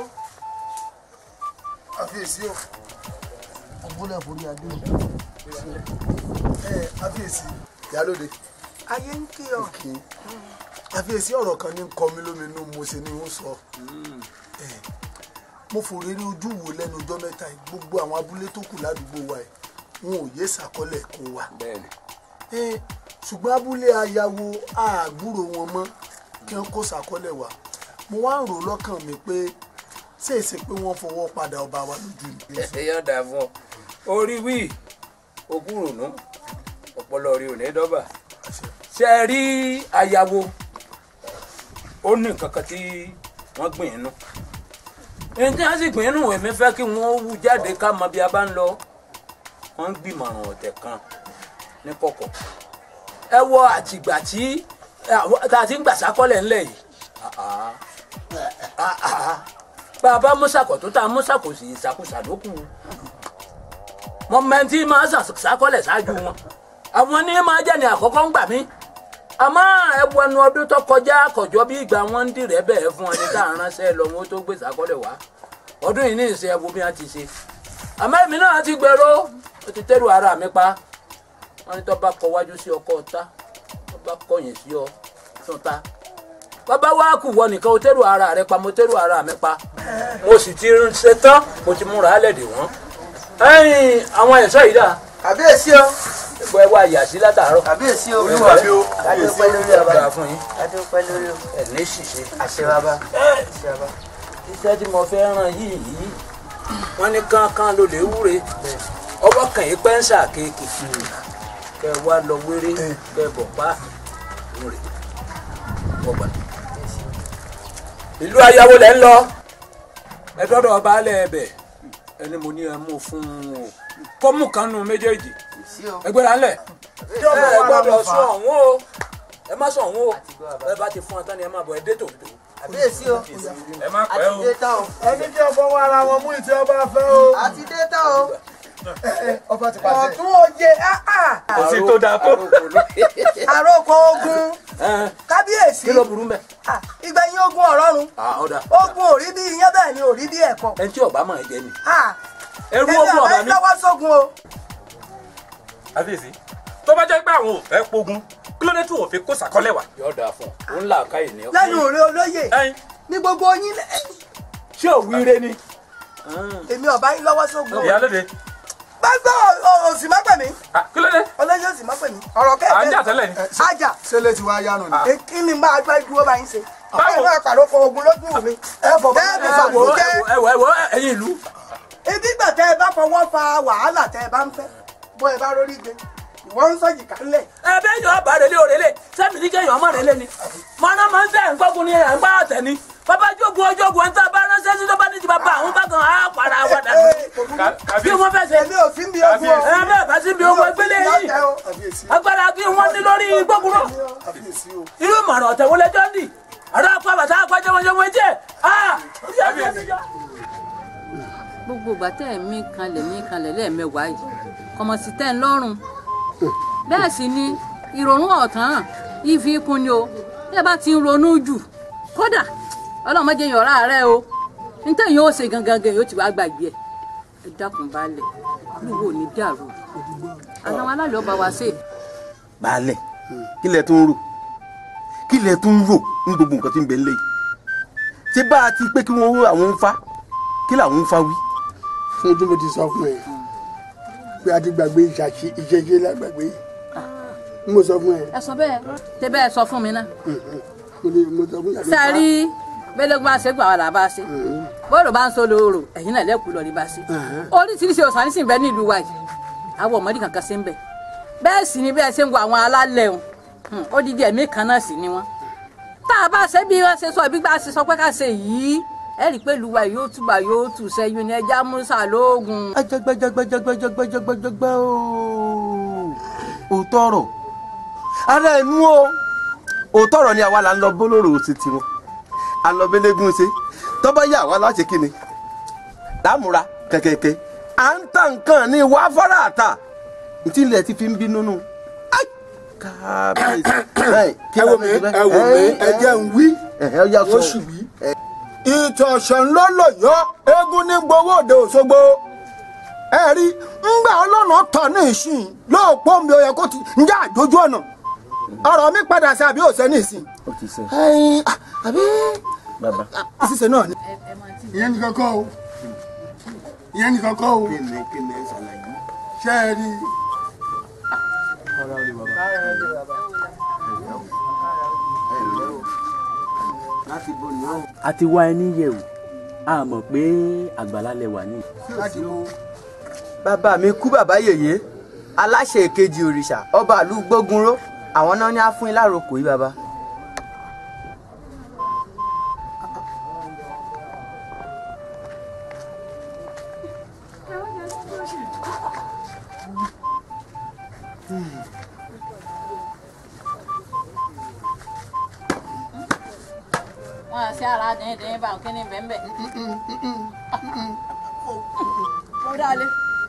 àfiyèsí o ọgbọ́nà forí adé o ẹ àfiyèsí ìyálóde ayé ń kí ọ. kí àfiyèsí ọ̀rọ̀ kan ní kọ mí lóminú mo ṣe ni ń sọ ẹ mo fòrè rí ojú wo lẹ́nu ọjọ́ mẹ́ta yìí gbogbo àwọn abúlé tó kù ládùúgbò wa yìí wọn ò yé sàkọlẹ̀ kún wa ẹ ṣùgbọ́n abúlé ayáwo àgbúrò wọn mọ́ kí wọ́n kó sàkọlẹ̀ wa mo wá ń rò lọ́kàn mi pé ṣèèṣe pé wọ́n fọwọ́ padà ọba wa lójú ni. yóò dà fún ọ orí wí ogún rònú ọpọlọ rí òní dọ́bà ṣe é rí ayáwo ó ní nǹkan kan tí wọ́n gbìn inú ẹni tí wọ́n sì gbìn inú èmi fẹ́ kí wọ́n wú jáde ká mọ bí a bá ń lọ wọ́n ń gbìmọ̀ràn ọ̀tẹ̀ kan ní kọ̀kọ̀ ẹ wọ àtìgbà tí àwọn- tá a ti ń gbà sákọ́lẹ̀ ńlẹ̀ yìí àá, bàbá mọ́sàkọ̀ tó ta mọ́sàkọ̀ sí ìsàkóso lókù mọ mẹ́ntì máa ṣàkọlẹ̀ ṣáájú wọn àwọn ní máa jẹ́ ní àkọ́kọ́ ń gbà mí àmọ́ ẹwu ẹnu ọdún tó kọjá kọjọ́ bí ìgbà wọn ń dìrẹ́ bẹ́ẹ̀ fún ẹni tá à ń ránṣẹ́ lọ wọn tó gbé ṣàkọlẹ̀ wá ọdún yìí ní ìṣe ẹwu bí wọ́n ti ṣe àmọ́ èmi náà ti gbèrò ó ti tẹ́rù ara mi pa wọ́n ní tó bá kọ wájú sí ọkọ ọ̀tá tó bá kọ̀yìn sí ọ tún ta bàbá wa kù wọ nìkan o tẹ́rù ara rẹ pa mo tẹ́rù ara mi pa mo sì ti ṣe tán mo ti múra á lẹ̀dẹ̀ wọ́n ẹ̀yìn àwọn ẹ̀ṣọ́ yìí dà. kàbíyèsí o. ẹgbẹ́ wa yà sí látàárọ̀. kàbíyèsí o. olúwa mi o. adúpẹ́ lórí ọba. ọba fún yín. adúpẹ́ lórí o. ẹ̀ ní ṣìṣe. àṣẹ bàbá. àṣẹ bàbá. iṣẹ́ tí mo fẹ́ ràn yìí yìí wọ́n ní kánkán ló lè wúre ọwọ́ kàn yín pẹ́ńsà kéèkì kẹ wá lọ wéré kẹ bọ̀ pa wúre wọ́gbà. ìlú ayáwó lẹ́ ń lọ ẹ dọ́dọ̀ baálẹ̀ ẹbẹ̀ ẹni mo ní ẹ mú fún un o kó mú kan nù méjèèjì ẹgbẹ́ra ńlẹ̀ ẹ gbọ́dọ̀ sọ ọ̀hún o ẹ má sọ ọ̀hún o ẹ bá ti fún ọ tán ni ẹ má bọ̀ ẹ dé tòótọ́ kàbíyèsí o. ẹ má pẹ́ o. àti dé tán o. ẹni kí ọkọ wa ara wọn mú ìtí ọba fẹ́ o. àti dé tán o. ọba ti pàṣẹ. ọ̀tún òye kò sí tó dáa tó. àròkọ ogun kábíyèsí kí ló burú mẹ́. ìgbẹ̀yìn ogun ọ̀rọ̀run ọ̀dà ogun ò rí bí iyán bẹ́ẹ̀ ni ò rí bí ẹ̀kọ́. ẹni tí ọba máa jẹ ni. ẹrú ogun ọba mi. lọ́wọ́ sógun o. àbíyèsí tó bá jẹ́ pé àwọn ò fẹ́ pogun kí ló dé tí wọ́n fi kó sàkọ́lẹ̀ wá. yóò dáa fún ọ ń là káyè ní. lẹ́nu rẹ olóyè ní gbogbo yín lẹ́. ṣé ò wíire ni. èmi ọba yín lọ́wọ́ sógun o. ìyálóde. gbàgbọ́ òsì má pè mí. kí ló dé. olóyè òsì má pè mí. ọ̀rọ̀ kẹ́kẹ́. à ń jà tẹ́lẹ̀ ni. ajá. sẹ́lẹ̀ tí wàá yánu ni. kí ni bá a gbá dúró bá yín ṣe. Báwo? ọ̀pọ̀ ìwé àpàrọ̀ kan ogun lójú mi. ẹ bọ̀ bá ẹ wo ẹ wo ẹ wo ẹyin ìlú. ibi gbà tẹ ẹ bá fọwọ́ fa wàhálà tẹ ẹ bá ń fẹ́ bọ́ ẹ bá rórí gbé ìwọ ń sọ jìkà ńlẹ̀. ẹ bẹ́ẹ̀ yọ ọba rẹ̀ lé òrèlè sẹ́mi ní kẹ́yìn ọmọ rẹ̀ lé ni. mọ̀nà máa ń tẹ̀ ń gbọ́gun ní ẹ̀ ń bá ọ̀tẹ̀ ni. bàbá jogun ọjọ́gun ẹ̀ ń tà bá ránṣẹ́ sí tó bá ní ti bàbá àwọn bákan á para wa dànù. bí wọ́n fẹ́ ṣe. èmi ò sí bí ogun o. ẹ bẹ́ẹ̀ bá sí bí ogun ẹgbẹ́lẹ́ yìí. agbára kí wọ́n ní lórí gbọ́gunrọ̀. irú ìmọ̀ràn ọ̀tẹ̀ wọlé jọ́ndì. àrà apá bàtà apá jẹmọjẹmọ ẹjẹ. gbogbo ìgbà tẹ́ ẹ̀ mí kanlẹ̀ mí kanlẹ̀ lẹ́ẹ̀mẹwàá yìí kọmọ sí tẹ́ ń lọ́rùn bẹ́ẹ̀ sì ni ìrònú ọ̀tán ìfi kún ni o bí ẹ bá ti ń ronú jù kódà ọlọ́mọdé yàn ọ̀rá rẹ o nítorí yóò ṣe gangan gan yóò ti wá gbàgbé ẹ ẹ dákun balẹ̀ lúwo ní dàrú àwọn alálẹ̀ ọba wa ṣe. baálẹ̀ kí lẹ tún ń rò kí lẹ tún ń rò ní gbogbo nǹkan tí ń bẹ ń lé yìí ṣé bá a ti pé kí wọ́n ró àwọn ń fa kí làwọn ń fa wí. fún ojú mo ti sọ fún ẹ pé a ti gbàgbé ìṣàṣì ìṣẹṣẹ lágbàgbé n mo sọ fún ẹ. ẹ sọ bẹ́ẹ̀ tẹ bẹ́ẹ̀ sọ fún mi náà. mo ní mo sọ fún yàrá. sáré bẹ́lẹ́gbọ́n àṣẹ gbà wà lábá ṣe bọ́ọ̀lù bá ń sọ lóòrò ẹ̀yìn náà lẹ́kùú lọ́ọ́ rí bá ṣe oríṣiríṣi ọ̀sán ní sì ń bẹ ní ìlú wa yìí àwọn ọmọdé kankan ṣe ń bẹ bẹ́ẹ̀ sì ni bẹ́ẹ̀ ṣe ń wo àwọn alálẹ̀ wọn odidi ẹ̀mí kan náà sì ni wọ́n tá a bá ṣe bí wọ́n ṣe sọ ibi bá ṣe sọ pé ká ṣe yìí ẹ rí i pé ìlú wa yóò túbà yóò tù sẹ́yìn ní ẹja musa lóògùn. ajagbajagbajagbajagbajagbajagba ooo òótọ́ ọ̀rọ̀ ara ẹnu o òótọ́ ọ̀rọ̀ ni àwa là ń lọ bólóró sí tiwọn à ń lọ bélégún ṣe tọ́ba yà wá láṣẹ kíni lámúra kẹ̀kẹ́kẹ́ à ń ta nǹkan ní ìwà afárá àtà ntí ilẹ̀ ti fi ń bínú nù. ẹ wò mí ẹ wò mí ẹ jẹ́ ń wí oṣù wí ìtọ̀sán ló lò yọ eégún ní gbowó òde òṣogbo ẹ rí ngbà ọlọ́nà tọ̀ ní ìsìn lóòpọ̀ mi ò yẹ kó ti ń jẹ́ àjójú ọ̀nà ọ̀rọ̀ mi padà sí àbí òsẹ́ ní ìsìn. ó ti sẹ́. ẹyin àbí bàbá. ìṣiṣẹ́ náà ni. ìyẹn nìkan kọ́ o ìyẹn nìkan kọ́ o kíni kíni ẹ ṣàlàyé. ṣé ẹ rí i. a ti wá ẹni yẹ̀ wò a mọ̀ pé àgbàlá lẹ wà ní. bàbá mi kú bàbá yèyé aláṣẹ èkejì òrìṣà ọba ìlú gbógunró àwọn náà ní á fún yín láròkò yìí bàbá. wọn ṣe ara díndín bá òkè ní bẹ́ẹ̀ mo dálé.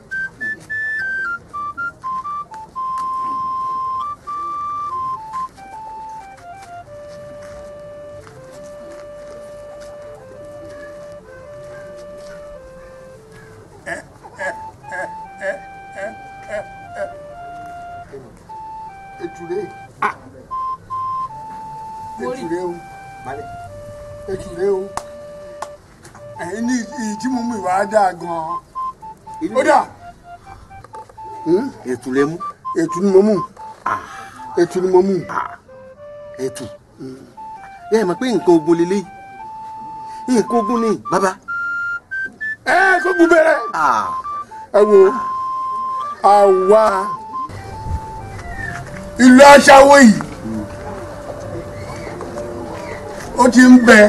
ètùrẹ́ ètùrẹ́ o ètùrẹ́ o ẹ̀yin ní ìdí mú mi wá dáa gan-an ó dà ètù lè mú. ètù ni mo mú ètù ni mo mú. ètù ẹ mọ̀ pé nǹkan ogun lélẹ́yìí nǹkan ogun ni bàbá. ẹ kó gun bẹ̀rẹ̀ ẹ wo àwa ìlú aṣáwó yìí ó ti ń bẹ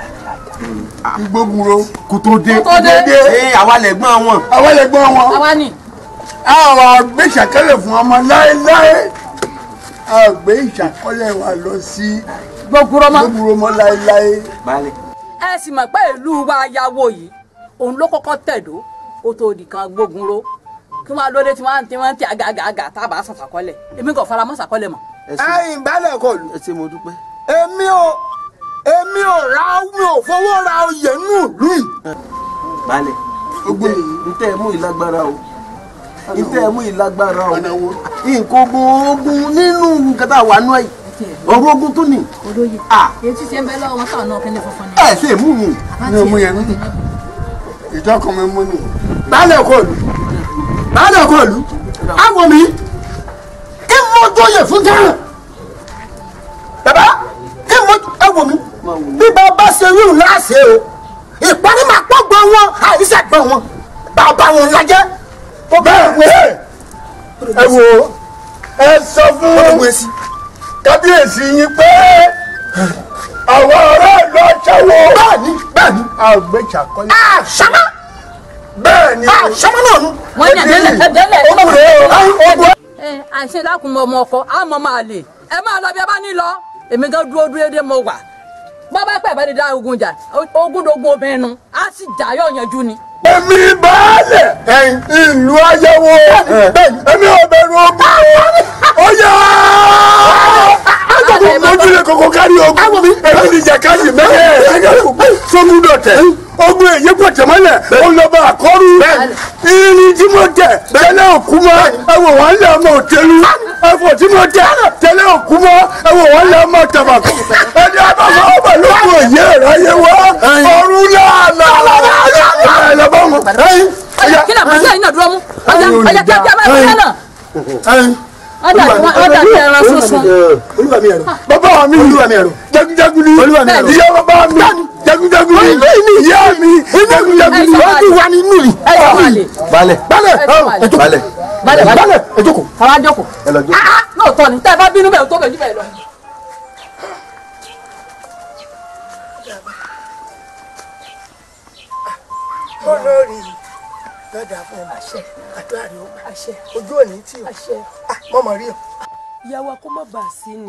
ìgbógunro kò tó dé kò tó dé ee àwa lẹ̀gbọ́n wọn. àwa lè gbọ́n wọn àwa ni. àwọn àgbẹ̀ ìṣàkẹ́lẹ̀ fún ọmọ láéláé àgbẹ̀ ìṣàkọ́lẹ̀ wa lọ sí gbogbo mọ́ láéláé. ẹ sì mọ̀ pé ìlú wa yáwó yìí òun ló kọ́kọ́ tẹ̀dó kó tó di kan gbógun ró kí wọ́n á lóde tí wọ́n á ti wọ́n á ti àgàgàgà tá a bá sàn sàkọ́lẹ̀ èmi kò fara mọ́ sàkọ́lẹ̀ mọ́. ẹ̀yin balẹ̀ kọ lù. ẹ ṣé mo dúpẹ́. èmi ò èmi ò ra mi ò fowó ra oyè nù lù yìí. balẹ̀ ntẹ ntẹ mú ìlágbára o ntẹ mú ìlágbára o nǹkan ogun ogun nínú nǹkan tá a wà nù ẹ ọ̀rọ̀ ogun tó ní. olóye etí ṣe ń bẹ lọ́wọ́ wọn sọ̀rọ̀ náà kí ni funfun ni. ẹ ṣe mú mi. mi ò mú yẹn nínú ìjọ kan mi mú ni. balẹ̀ kọ lù balẹ̀ kọ lù àwọn mi kí mo jọyè fún tẹ́lẹ̀ bàbá kí mo ẹ wò mí bí bàbá ṣe rí òun láṣẹ o ìparí máa pọ̀ gbọ́ wọn àìsàn gbọ́ wọn bàbá wọn lajẹ́. bẹ́ẹ̀ ẹ wo ẹ sọ fún kábíyèsí yín pé àwọn aráàlú aṣáwó. bẹ́ẹ̀ni bẹ́ẹ̀ni àgbẹ̀ṣàkọ́lé. àṣàmá bẹ́ẹ̀ni àṣàmá náà nù. wọ́n ní ẹ̀dẹ́lẹ̀ ẹ̀dẹ́lẹ̀ ọgbọ̀n ẹ àìṣe lákùn mọ ọmọ ọkọ àmọ́ máa lè ẹ máa lọ bí ẹ bá ní lọ èmi gan dúró dúró dé mo wà bàbá pẹ̀ bá ní dá ogun jà ogun dogun obìnrin nu á sì jà yóò yanjú ni. èmi baálẹ̀ ìlú ayẹwo èmi ò bẹ̀rù ogun ó yá agbègbè mojúlẹ̀ kókó kárí ogun èmi ní jàkadì mẹ́rin sógun dọ̀tẹ̀ ogun èyí pọ̀tẹ̀ mọ́lẹ̀ olùbọ̀ àkọ́rù irin tí mo tẹ̀ tẹ́lẹ̀ òkú mọ́ ẹ̀wọ̀ wọn lé ọmọ òtẹ́lu ẹ̀fọ̀ tí mo tẹ̀ tẹ́lẹ̀ òkú mọ́ ẹ̀wọ̀ wọn lé ọmọ tàbàkù ẹni àbáfọ́ ọmọ lóko òye ẹ̀rọ ayé wọ́ ọ̀run láàlá ẹ̀ lọ́bọ̀ wọn. kí ni àbúrò yìí náà dúró mú ọjà ọjà kí a bí a máa ń náà ọjà ọjà kí ẹran sunsun. olúwa mi ẹ̀rọ bàbá mi olúwa mi ẹ̀rọ jagunjagun ni olúwa mi ẹ̀rọ ìyá bàbá mi jagunjagun ni ìyá mi jagunjagun ni wọ́n ti wà nínú yìí. balẹ̀ balẹ̀ balẹ̀ balẹ̀ balẹ̀ ẹ jókòó. káwá jókòó. ẹ lọ jókòó. lóòótọ́ ni tẹ́ ẹ bá bínú bẹ́ẹ̀ tó bẹ̀ jù bẹ́ẹ̀ lọ. olórí lọ́dà fún ẹ àṣẹ àdúrà rẹ ó àṣẹ ojú òní tí o àṣẹ mọ̀mọ́ rí o. ìyàwó kó má bàa sí ni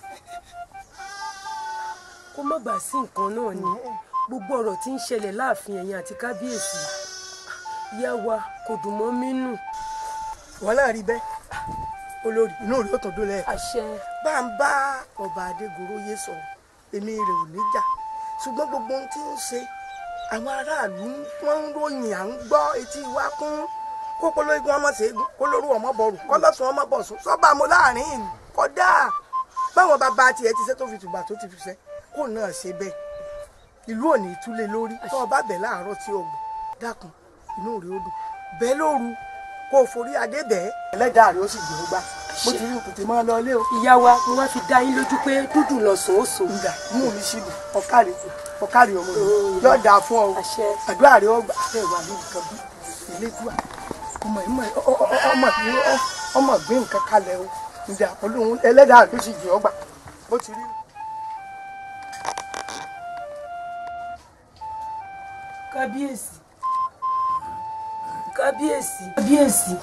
kó má bàa sí nǹkan náà ni gbogbo ọ̀rọ̀ tí ń ṣẹlẹ̀ láàfin ẹ̀yìn àti kábíyèsí ìyá wa kò dùn mọ́ mí nù. wọn náà rí bẹ́ẹ̀ olórí inú rẹ ó tún dún lẹ́ẹ̀kan. àṣẹ. bá ń bá ọba adégoróyè sọ̀rọ̀ èmi rẹ̀ ò ní jà ṣùgbọ́n gbogbo ohun tí ń ṣe àwọn aráàlú wọn ń ròyìn à ń gbọ́ etí wa kún kó pológun ọmọ ṣẹ́gun kó lóru ọmọ bọ̀rù kó lọ́sùn ọmọ bọ̀sùn sọ́ba mo láàrin ìlú kódà báwọn bàbá tiẹ̀ ti ṣe tó fi tùbà tó ti fi ṣe kó náà ṣe bẹ́ẹ̀ ìlú ò ní túlé lórí tó o bá bẹ̀ láàárọ̀ tí o gbọ́ dákun inú rẹ̀ ó dùn bẹ́ẹ̀ lóru kó o forí adé bẹ́ẹ̀ ẹlẹ́dàá rẹ̀ ó sì gbé gbá mo ti rí òkùtì máa lọ ilé o. ìyá wa mo wá fi dá yín lójú pé dúdú lọ̀sán ó sùn. ìgbà inú mi sì dùn ọ̀kàrí ọ̀kàrí ọmọ mi yóò dáa fún ọ àdúrà rẹ̀ ọgbà ẹ̀ wà ní nǹkan bí ìlédùá ọmọ ìmọ̀ ọmọ ọmọ gbé nǹkan kalẹ̀ o ìjà olóhùn ẹlẹ́dàá rẹ̀ ó sì jẹ́ ọgbà bó ti rí. kábíyèsí kábíyèsí kábíyèsí.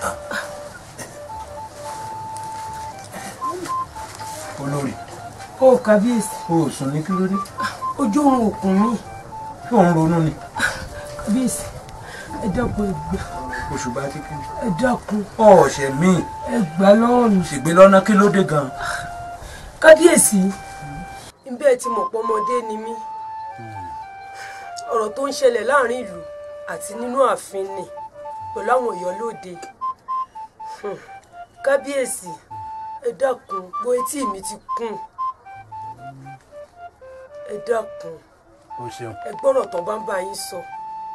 olórí o ó kábíyèsí o ò sùn ní kí ló dé ojú òun òkun mi kí òun ronú ni kábíyèsí ẹ dákun ẹgbà oṣù bá ti kí ẹ dákun ọ̀ọ̀ṣẹ̀ míì ẹ gbà lọ́wọ́ mi. ṣègbè lọ́nà kí ló dé gan kábíyèsí bẹ́ẹ̀ ti mọ̀ pọ́mọdé ni mí ọ̀rọ̀ tó ń ṣẹlẹ̀ láàrin ìlú àti nínú ààfin ni pẹ̀lú àwọn èèyàn lóde Hmm. kábíyèsí ẹ dákun gbọ́ etí mi ti kún ẹ dákun o ṣeun ẹ gbọ́rọ̀ tán bá ń bá yín sọ.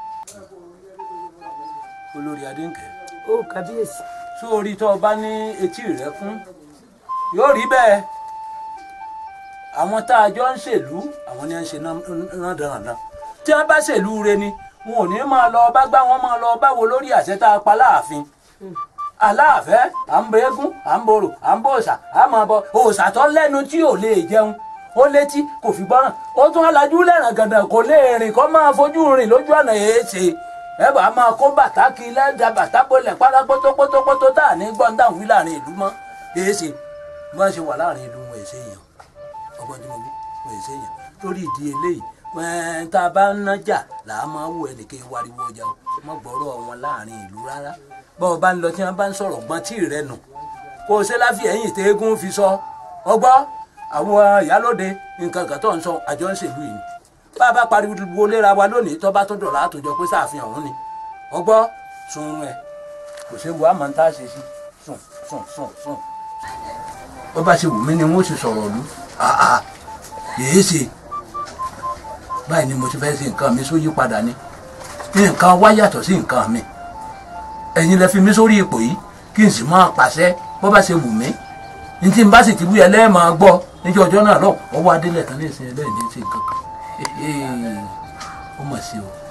olórí adéǹkẹ́ ó kábíyèsí. sórí tó o bá ní etí rẹ fún yóò rí bẹ́ẹ̀ àwọn tá a jọ ń ṣèlú àwọn ni à ń ṣe náà dandan tí wọ́n bá ṣèlú re ni wọn ò ní máa lọ bá gbá wọn máa lọ báwo lórí àṣẹ tá a pa láàfin aláàfẹ́ à ń bọ eégún à ń borò à ń bọ òòṣà à máa bọ òòṣà tó lẹ́nu tí ò lè jẹun ó létí kò fi gbọ́ràn ó tún alájú lẹ́ràn gàdàn kò lè rìn kó máa fojú rìn lójú ọ̀nà èéṣe ẹ bá máa kó bàtà kí lẹ́dà bàtà bolẹ̀ pátá pótópótópótó tá à ní gbọ́n dáhùn wí láàrin ìlú mọ́ èéṣe bí wọ́n ṣe wà láàrin ìlú wọn èsè èèyàn ọgbọ́n tí mo wí wọn èsè èèyàn lórí ìdí eléyìí ẹ̀ẹ́n tá a bá ń nájà là á máa wù ẹnìkan wariwo ọjà o mọ́ gbọ́rọ̀ wọn láàrin ìlú rárá bọ́ ọ bá ń lọ tí wọ́n bá ń sọ̀rọ̀ gbọ́n tí rẹ nù kó o ṣe láfi ẹ̀yìn tẹ́gùn fi sọ ọgbọ́ àwọn ìyálóde nǹkan kan tó ń sọ àjọ ń ṣèlú yìí bá a bá pariwo léra wa lónìí tó bá tó dọ̀la àtòjọ pé sáàfin ọ̀hún ni ọgbọ́ sunrun ẹ̀ kò séwu àmọ́ ń tá a ṣe sí sùn sùn sùn sùn bó bá ṣe wù mí ni wọ́n sì sọ̀rọ̀ lù àà yèé ṣe báyìí ni mo ti fẹ́ ṣe nǹkan mi sóyí padà ni nǹkan wá yàtọ̀ sí nǹkan mi ẹ̀yin lẹ fi mí sórí ipò yìí kí n sì máa pàṣẹ bó bá ṣe wù mí ní tí n bá sì ti wúyẹ lẹ́ẹ̀ máa gbọ́ níjọ́ ọjọ́ náà lọ ọwọ́ adélẹ̀ tán ní ìsìn ẹlẹ́yìn ní ṣe nǹkan kan ó mọ̀ sí o.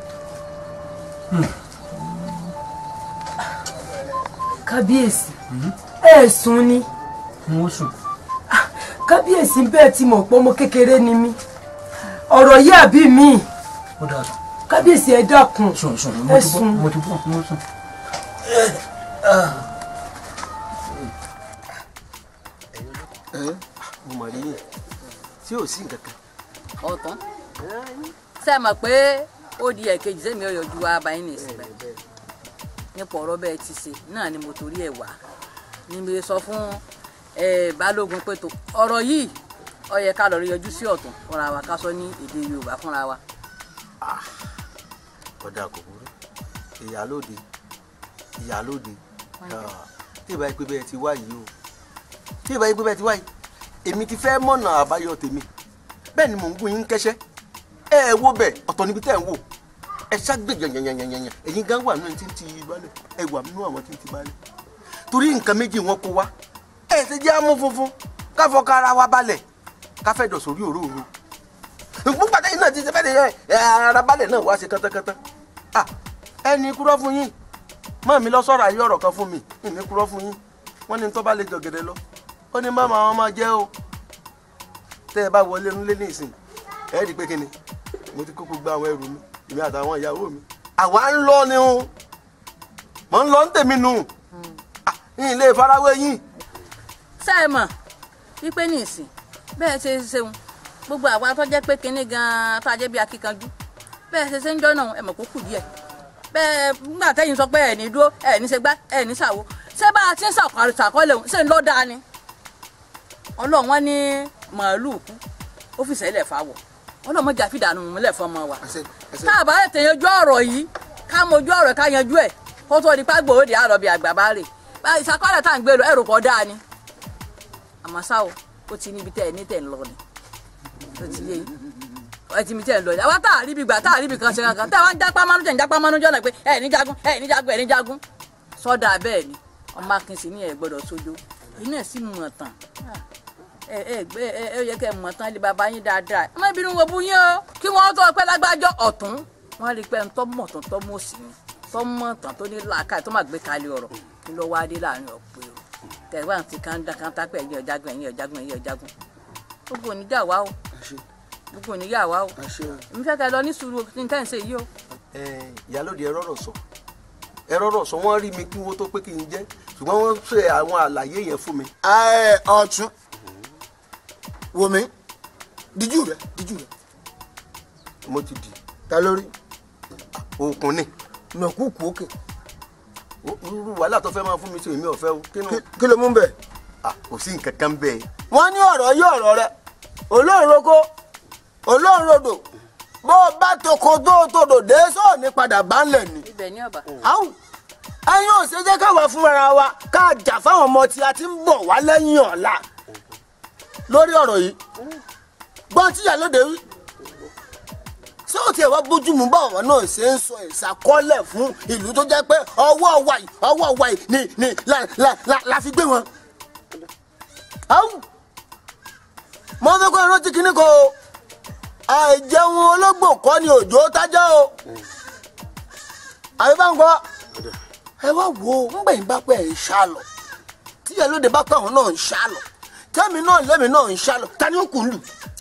kábíyèsí ẹ sùn ni n ó sùn. kábíyèsí bẹ́ẹ̀ ti mọ̀ pé ọmọ kékeré ni mí ọ̀rọ̀ yìí àbí mi ó dáa sùn. kábíyèsí ẹ dákun sùn sùn ẹ mo ti bọ́ sùn. mo ti bọ́ mo sùn. mo mọ̀ rí yín tí ò sí nǹkan kan. ọ̀tán ṣe mọ̀ pé ó di ẹ̀kejì sẹ́mi ọ̀yọ́ ju abayín ní ìsìn báyìí nípa ọ̀rọ̀ bẹ́ẹ̀ ti ṣe náà ni mo torí ẹ̀ wá níbi sọ fún eh, balógun pé tó ọ̀rọ̀ yìí ó yẹ ká lọ rí yọjú sí ọ̀tún fúnra wa ká sọ ní èdè yorùbá fúnra wa. ọ̀dà kò burú ìyálóde ìyálóde tí ìbá yìí pé bẹ́ẹ̀ ti wá yìí o tí ìbá yìí pé bẹ́ẹ̀ ti wá yìí èmi ti fẹ́ mọ̀nà àbáyọ tèmi bẹ́ẹ̀ ni mò ń gún yín kẹ́sẹ́ ẹ ẹ wo bẹ́ẹ̀ ọ̀tọ̀ níbi tẹ́ ẹ̀ ń wò ẹ ṣàgbé yànyànyànyànyàn ẹ̀yin gan wà nínú ẹni tí ń ti balẹ̀ ẹ wà nínú àwọn tí ń ti balẹ̀ torí nǹkan méjì wọn kó wá ẹ ti jẹ́ amú funfun káfọ́ kára wa balẹ̀ káfẹ́ dọ̀ sórí òróòro nígbà tẹ́yìn náà ti ṣe fẹ́ de ẹ ara balẹ̀ náà wá ṣe kántákántá ah ẹni kúrọ́ fún yín mọ́ mi lọ sọ̀rọ̀ ayé ọ̀rọ̀ kan fún mi ìní kúrọ́ fún yín wọ́n ní tó bá lè jọ̀gẹ̀dẹ̀ lọ ó ní má máa wọn máa jẹ́ o tẹ́ ẹ bá wọlé nílé ní ìsìn ẹ rí i pé kíni mo ti kó gbogbo àwọn ẹrù mi èmi àtàwọn ìyàwó mi àwa ń lọ ni o mò ń lọ ń tèmi nù Ah, yín lè farawé yín. ṣé ẹ mọ̀ wípé ní ìsìn bẹ́ẹ̀ ṣe ṣeun gbogbo àwa tó jẹ́ pé kinní gan-an tó a jẹ́ bí akíkanjú bẹ́ẹ̀ ṣe ṣe ń jọ́ náà ẹ mọ̀ kó kù díẹ̀ bẹ́ẹ̀ nígbà tẹ́yìn sọ pé ẹ̀ ní dúró ẹ̀ ní ṣe gbá ẹ̀ ní ṣàwo ṣé bá a ti ń ṣàkọọ́lẹ̀ ṣàkọọ́lẹ̀ òun ṣé ń lọ́ dáa ni ọlọ́run wọn ní màálù kú ó fi sẹ́lẹ̀ fáwọ̀ ọlọ́run mọ̀jà fi dànù múlẹ̀ fọmọ wa tá a bá lè tẹ̀ yanjú ọ̀rọ̀ yìí ká mojú ọ̀rọ̀ ká yanjú ẹ̀ kó tó di pàgbọ́ òde àrọ̀ bí àgbà bá rè bá ìṣàkọọ́lẹ̀ tá à ń gbé lọ ẹ̀rù pọ̀ dáa ni àmọ́ ṣá o ó ti níbi tẹ́ ẹ ní tẹ̀ ń lọ ni ó ti yé yín ẹ ti mi tẹ̀ ń lọ ni àwa tá a rí ibi gbà tá a rí ibi kan ṣe kankan tá a wá ń jápá mánú jẹ́ ń jápá mánú jọ́nà pé ẹ ní jagun ẹ ní jagun ẹ ní jagun sọ́dà bẹ́ẹ̀ ni ọmọ akínsì ní ẹ gbọ́dọ̀ sójó inú ẹ̀ sì mọ̀ tán ẹ ẹ gbé ẹ ẹ yẹ kẹ́ mọ̀ tán lé baba yín dáadáa ẹ má bínú wo bú yín o kí wọ́n tó pẹ́ lágbájọ́ ọ̀tún wọ́n rí i pé ń tọ́ mọ̀ tán tọ́ mọ̀ sí ni tọ́ mọ̀ tán tó ní làákàyè tó má gbé kalẹ̀ ọ̀rọ̀ kí ló wá dé láàrin ọ̀pọ̀ èrò tẹ̀wá ti kánda kánta pé ẹ̀yin ọ̀jágun ẹ̀yin ọ̀jágun ẹ̀yin ọ̀jágun gbogbo oníjà wa o gbogbo oníyà wa o èmi fẹ́ kẹ́ lọ ní sùúrù ní tẹ́ ń ṣe yìí o. ẹ ìyálòdì ẹ rọrọ sọ ẹ rọrọ sọ wọn rí mi kí wọn tó pé kí n jẹ ṣùgbọ́n wọ́n ṣe àwọn àlàyé yẹn fún mi. ẹ ọ̀tún wò mí díjú rẹ díjú rẹ mo ti di ta lórí òkun ni nàkúkú òkè irú wàhálà tó fẹ́ máa fún mi sí èmi ọ̀fẹ́ o kí ni kí ló mú bẹ̀. kò sí nǹkan kan bẹ́ẹ̀. wọ́n ní ọ̀rọ̀ yí ọ̀rọ̀ rẹ olóòroko olóòrodò bó o bá toko tó o tòdò dé sóò ní padà bá ń lẹ̀ ni. ibẹ̀ ní ọ̀bà. àwọn ẹyin ò ṣe jẹ́ káwa fúnra wa ká jà fáwọn ọmọ tí a ti ń bọ̀ wá lẹ́yìn ọ̀la lórí ọ̀rọ̀ yìí gbọ́n tíyà lóde wí ṣé ó tiẹ̀ wá bójúmu báwọn náà ṣe ń sọ ìṣàkọọ́lẹ̀ fún ìlú tó jẹ́ pé ọwọ́ wa yìí ọwọ́ wa yìí ni ni la la la la fi gbé wọn. Áwù. mo fẹ́ kó rántí kinní kan o àìjẹun ológbò kọ́ ni òjò tájá o àbí bá ń gbọ́ ẹ wá wo ńgbẹ̀yìn bá pẹ́ ẹ̀ ń ṣá lọ tíyẹ̀ lóde bá pẹ́ àwọn náà ń ṣá lọ tẹ́mi náà lẹ́mi náà ń ṣá lọ ta ni ó kù ń lù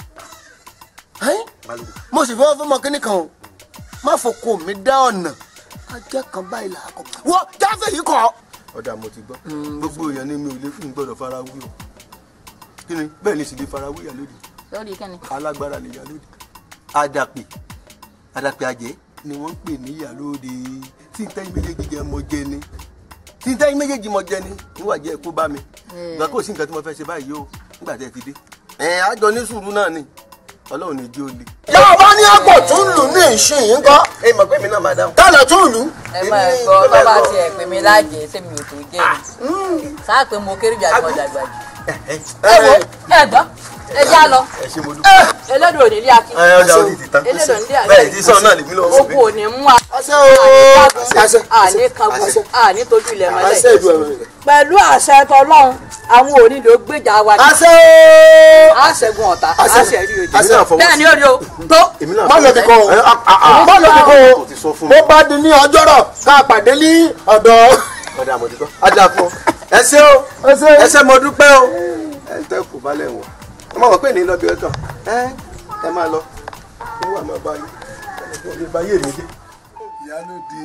mo sì fẹ́ fún ọmọ kínní kan o má fòkó mi dá ọ̀nà ajá kan báyìí là á kọ wọ́n jáfẹ́ yìí kọ́. ọ̀dà mo ti gbọ́ gbogbo èèyàn ní mi ò lè fún gbọ́dọ̀ fara wí o kí ni bẹ́ẹ̀ ni sì lè fara wí ìyálóde lórí kẹ́ni. alágbára ni ìyálóde àdàpè àdàpè àjẹ́ ni wọ́n ń pè ní ìyálóde tí n tẹ́yìn méjèèjì jẹ́ mọ jẹ ni tí n tẹ́yìn méjèèjì mọ jẹ ni níwà jẹ́ kó bá mi ìgbà kò sí nǹkan tí mo fẹ́ ṣe báyìí o nígbà tẹ́ ẹ ti dé ẹ̀ àjọ ní sùúrù náà ni ọlọ́run ní jí ó le. yàrá bá ní àpò tún lù ní ìsìn yìí kọ́. ẹ mọ̀ pé mi náà máa dáhùn. tálẹ̀ tún lù. ẹ máa gbọ́ tó bá tiẹ̀ pè mí lájẹ̀ẹ́ sẹ́mi ò tó jẹ́ ni sáà pé mo kéré jà tó dàgbà jù. ẹ wo ẹ gbọ́ ẹ já lọ ẹ ṣe mo dúpẹ́. elédò ò ní ilé akin ẹ ọjà òdì ti tán elédò ní ilé akin bẹ́ẹ̀ tí sọ̀rọ̀ náà lèmi lọ́wọ́ sí. oko ò ní mú a àṣẹ o àní kankan àní tójú ilẹ̀ mọ́lẹ̀ àṣẹ ìlú ẹ̀rọ pẹ̀lú àṣẹ tọlọ́run àwọn òní ló gbèjà wa ní. àṣẹ o. àṣẹgun ọ̀tá Àṣẹ. àṣẹ rí ojú Àṣẹ àfọwọ́sí. bẹ́ẹ̀ ni ó rí o tó. má lọ bí kò má lọ bí kò bó bá di ní ọjọ́rọ̀ ká pàdé ní ọ̀dọ̀. ọ̀dà mo ti gbọ́. ajá fún ọ ẹ ṣé o ẹ ṣé mo dúpẹ́ o. ẹ ń tẹ́ kù balẹ̀ wọ̀ ẹ má wọ pé ní lọ́bì ọ̀tọ̀ ẹ ẹ máa lọ ó wà máa bá yín ẹ lè bá yé mi dé. ìyálóde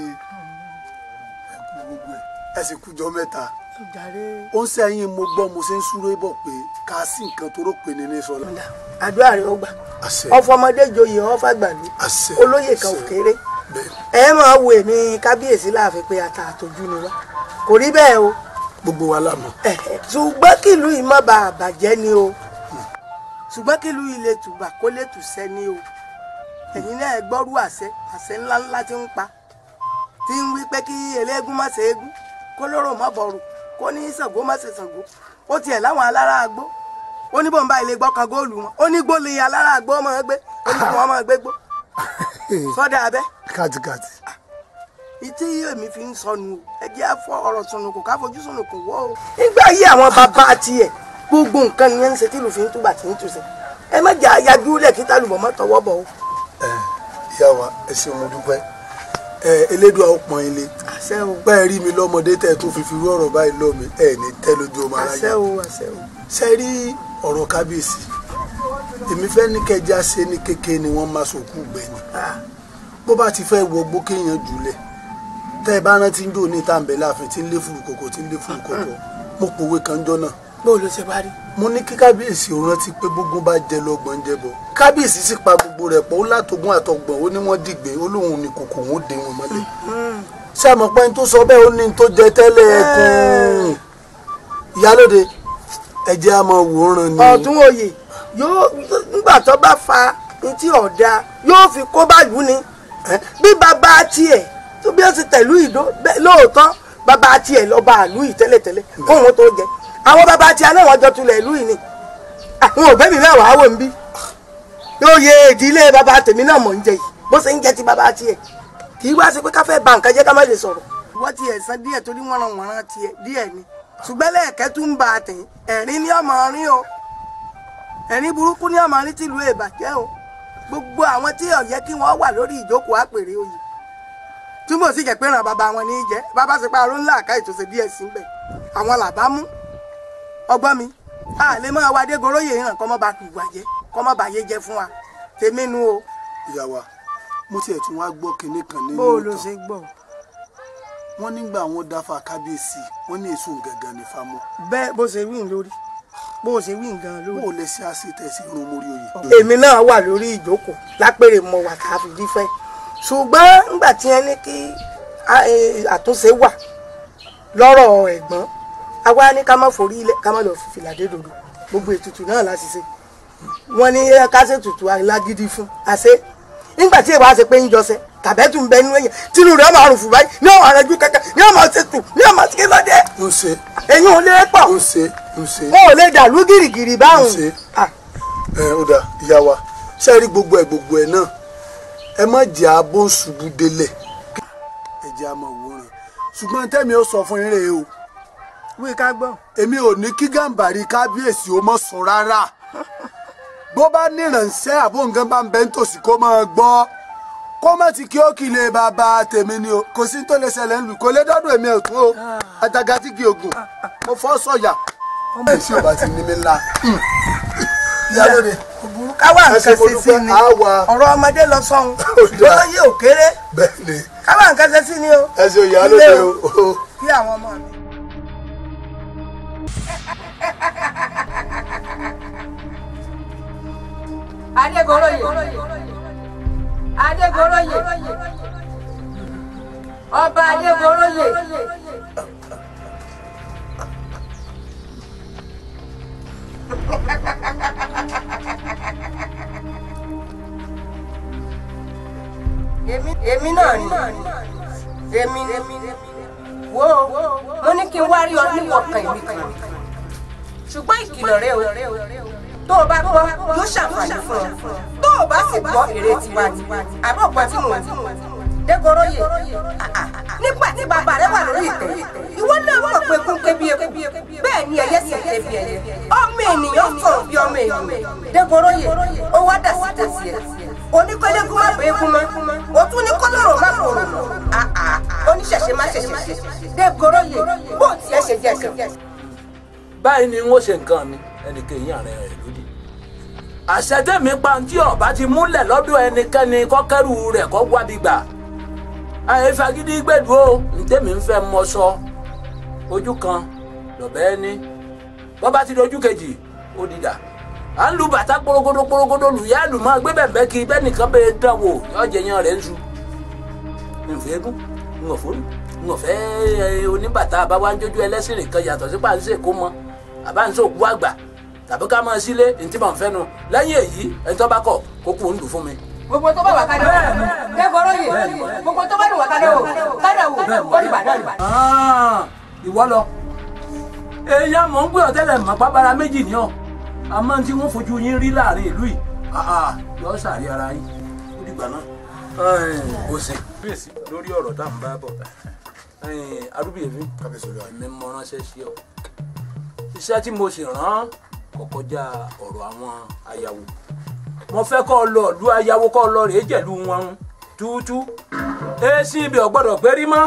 ẹkú gbogbo ẹ ẹ sì kújọ mẹ́ta ó ń sẹ́yìn mo gbọ́ mo ṣe ń súré bọ̀ pé ká sí nǹkan tó rò pé ní ní sọlá. àdúrà rẹ ó gbà ọfọmọdé joyè ọfàgbàlú olóyè kan ò kéré ẹ máa wo èmi kábíyèsí láàfin pé ata àtọjú ni wá kò rí bẹ́ẹ̀ o gbogbo wa lámọ̀. ṣùgbọ́n kìlú yìí má bàa bàjẹ́ ni o ṣùgbọ́n kìlú yìí lè tùbà kó lè tùsẹ́ ni o ẹ̀yin náà gbọ́rú àṣẹ àṣẹ ńláńlá tí ń pa tí ń wí pé kí eléégún má ṣe égún kó lóró má bọ̀rù kó ní Ṣàngó má ṣe Ṣàngó ó tiẹ̀ láwọn alára àgbó ó ní bọ́ǹbà ilé gbọ́ kan góòlù wọn ó ní gbólé alára àgbó máa gbé ó ní kí wọ́n máa gbé gbó sọ́dà abẹ́ kàtìkàtì. ìtí èmi fi ń sọnù o ẹ jẹ́ àfọ ọ̀rọ̀ sọnù kò ká fojú sọnù kò wọ́ o. nígbà yí àwọn bàbá tiẹ̀ gbogbo nǹkan ni wọ́n ń ṣe tí lùfín túbà tí ń túṣe ẹ má jà yájú lẹ̀ kí tálùbọ̀ má tọwọ́ bọ̀ o. ìyá wa ẹ ṣeun mo dúpẹ́ ẹ elédùn àwọn pọ́n ilé bẹ́ẹ̀ rí mi lọ́mọdé tẹ̀ tó fi fi rú ọ̀rọ̀ báyìí lọ́ mi ẹ̀ ní tẹ́ lójú ọmọ aráyé àṣẹ o àṣẹ o. ṣe rí ọ̀rọ̀ kábíyèsí èmi fẹ́ ní kẹjá ṣe ní kékeré ni wọ́n máa sòkú gbẹ̀yìn bó bá ti fẹ́ wọgbó kéèyàn jùlẹ̀ tẹ́ ẹ bá rántí ń dò ní tàǹbẹ̀ láàfin tí ń lé fùrùkọ̀kọ̀ tí ń lé fùrùkọ̀kọ̀ mo pòwe kan jọ náà. bó ló ṣe bá rí. mo ní kí kábíyèsí ò rántí pé gbogbo bá jẹ lọ́gbọ̀n jẹ bọ̀ kábíyèsí sì pa gbogbo rẹ̀ pọ̀ ó látọ̀gbọ́n àtọ̀gbọ̀n ó ní wọ́n dìgbé ó lóun ní kòkò wọn ó dé wọn mọ́lẹ̀ ṣé àmọ́ pé n tó sọ bẹ́ẹ̀ ó ní n tó jẹ tẹ́lẹ̀ ẹ̀kún ìyálóde ẹ̀jẹ̀ àmọ́ wòran ni. ọ̀tún oyè yóò nígbà tó bá fa etí ọ̀dà yóò fi kó báyìí ni bí bàbá tiẹ̀ tó bí ó ti tẹ̀lú ìdó lóòótọ́ bàbá tiẹ̀ lọ́ba àlú yìí tẹ́lẹ̀tẹ́lẹ̀ kó wọn tó jẹ àwọn bàbá tiẹ̀ náà wọ́n jọ tulẹ̀ ìlú yìí ni àwọn òbẹ́ mi mẹ́wàá wò ń bí yóò yẹ ìdílé bàbá tèmi náà mọ̀ ń jẹ yìí bó ṣe ń jẹ ti bàbá tiẹ̀ kì í wá sí pé ká fẹ́ ba nǹkan jẹ́ ká má lè sọ̀rọ̀ wọ́n ti ẹ̀sán díẹ̀ torí wọ́n ràn wọ́n rán tiẹ̀ díẹ̀ ni ṣùgbọ́n lẹ́ẹ̀kẹ́ tún ń ba àtẹ̀yìn ẹ̀rín ní ọmọ rin o ẹ̀rín burúkú ní ọmọ rin tìlú ìbàjẹ́ o gbogbo àwọn tí ó yẹ kí wọ́n wà lórí ìjókòó àpèrè oyè tí mo sì jẹ́ pé ràn bàbá wọn ní í jẹ́ bàbá ṣe pa aró ńlá àká ìtòsí díẹ̀ sí bẹ̀ àwọn làbá mú ọgbọ́n mi a lè máa wá dégoroyè hàn kọ́ mọ́ bá kù wàjẹ́ kọ́ mọ́ bá yé jẹ́ fún wa tèmi nu o. ìyá wa mo tiẹ̀ tún wá gbọ́ kinní kan nínú bó o ló ṣe gbọ́. wọ́n nígbà wọn dáfà kábíyèsí wọ́n ní èso gàngàn ní fámọ́. bẹ́ẹ̀ bó ṣe wí lórí. bó o ṣe wí nǹkan lórí. bó o lè ṣe àṣetẹ̀sí irun mórí oyè. èmi náà wà lórí ìjókòó lápèrè mọ wà tá a fi dífẹ́ ṣùgbọ́n nígbà tí ẹ ní kí a- e, àtúnṣe wà lọ́rọ̀ ẹ̀gbọ́n àwa ní ká má forí ilẹ̀ ká má lọ fi fìlà dé dòdò gbogbo ètùtù náà láti ṣe wọ́n ní ká ṣe ètùtù alágídí fún àṣẹ nígbà tí ìwà ṣe pé ń jọṣẹ tàbẹ́tù ń bẹ nínú èèyàn tínú rẹ̀ máa rùn fún báyìí ní ọ̀hún àrẹ́jú kẹ́kẹ́ ní ọmọ ṣètù ní ọmọ ṣe lọ́dẹ. ń ṣe ẹ̀yin ò lè pọ̀ ń ṣe ń ṣe. wọn ò lè dàlú gìrìgìrì báwọn. ṣe ẹ ó dà ìyá wa ṣe rí gbogbo ẹ gbogbo ẹ náà ẹ má jẹ́ abó ṣubú délẹ̀ ẹ jẹ́ àmọ́ òwúrọ̀ ṣùgbọ́n tẹ́mi ó sọ fún yín rèé o wí ká gbọ́. èmi ò ní kí gàǹbàrí kábíyèsí ó mọ̀ sùn rárá bó bá níránṣẹ́ àbó nǹkan bá ń bẹ́ nítòsí kó máa gbọ́ kó má ti kí ó kì í lè bàbá tèmi ni o kò sí tó lè ṣẹlẹ̀ ńlù kò lè dọ́dún èmi ò tún o àtàgà tí kì í ogun mo fọ́ sọ̀yà ẹ̀ sí ò bá ti ní mi ńlá ìyálóde òbúrú káwá nǹkan ṣe sí ni ọ̀rọ̀ ọmọdé lọ sọ́hun lóye òkéré bẹ́ẹ̀ni káwá nǹkan ṣe sí ni o. ẹ ṣe ìyálóde Ilé o. kí àwọn ọmọ mi. adégoroyè adégoroyè ọba adégoroyè èmi náà ni èmi ni wo mo ní kí n wá rí ọ níwọ̀kan ìwé kan ṣùgbọ́n ìkìlọ̀ rẹ o tó o bá gbọ́ yóò ṣàǹfààní fún ọ tó o bá sì gbọ́ èrè tiwa ni àbọ̀ gbọ́ tí mo wí dégoroyè nígbà tí bàbá rẹ wà lórí ìtẹ́ ìwọ náà mọ̀ pé kún ké bí eku bẹ́ẹ̀ ni ẹyẹ sì ké bí ẹyẹ ọmọ ènìyàn sọ̀rọ̀ bí ọmọ ènìyàn dégoroyè ó wá dà sí tẹ̀sí ẹ̀ oníkọ́lẹ́kùn má bẹ́ẹ̀ kú mọ́ o tún ní kọ́lọ́rọ̀ má kòrò oníṣẹ̀ṣe má ṣẹ̀ṣẹ̀ dégoroyè bó tiẹ̀ ṣe jẹ́ ṣe. báyìí ni wọ́n ṣe nǹkan mi ẹnìkejì ààrẹ rẹ̀ lódì àṣẹtẹ̀mí pàǹtí ọ̀bá ti múlẹ̀ lọ́dọ̀ ẹnikẹ́ni kọ́kẹ́rù rẹ̀ kọ́ wábi gbà àìfagídí gbẹ̀dú o ntẹ́mi ń fẹ́ mọ sọ ojú kan lọ́bẹ̀ ẹni bọ́bá ti dojú kejì ó dìdà à ń lu bàtà kporogodo kporogodo lùyà lù máa gbé bẹ̀bẹ̀ kí bẹ́ẹ̀ nìkan bẹ́ẹ̀ dán wò yọ jẹ yan rẹ̀ ń su nfẹ́ gún ńgọ̀fọ́ ńgọ̀fẹ́ oníbàtà àbáwájójú ẹlẹ́sìn nìkan yàtọ̀ sí pàǹsẹ̀ kó mọ́ àbáǹsẹ̀ òkú àgbà tàbí ká máa sílé ntí màá fẹ́ nu lẹ́yìn èyí ẹni tó bá kọ̀ kó kú ń lù fún mi. gbogbo tó bá wà kádà wò dégoroyè gbogbo tó bá wà kádà wò kádà wò ó ní bàdá ní bàdá. ìwọ lọ èèyàn mọ̀ ń gbé ọ̀tẹ́lẹ̀ mọ̀ pábára méjì ní ọ̀ àmọ́ tí wọ́n fojú yín rí láàrin ìlú yìí yọ sàrí ara yín ó dìgbà náà ó sì bíyèsí lórí ọ̀rọ̀ tá à ń bá bọ̀ arúgbìyèmí mi mọ ránṣẹ́ sí ọ iṣẹ́ tí mo sì rán kò kọjá ọ̀rọ̀ àwọn ayàwó mo fẹ́ kọ́ ọ lọ ìlú ayàwó kọ́ ọ lọ rèé jẹ̀lú wọn túútú èsì ibẹ̀ ò gbọ́dọ̀ gbérí mọ́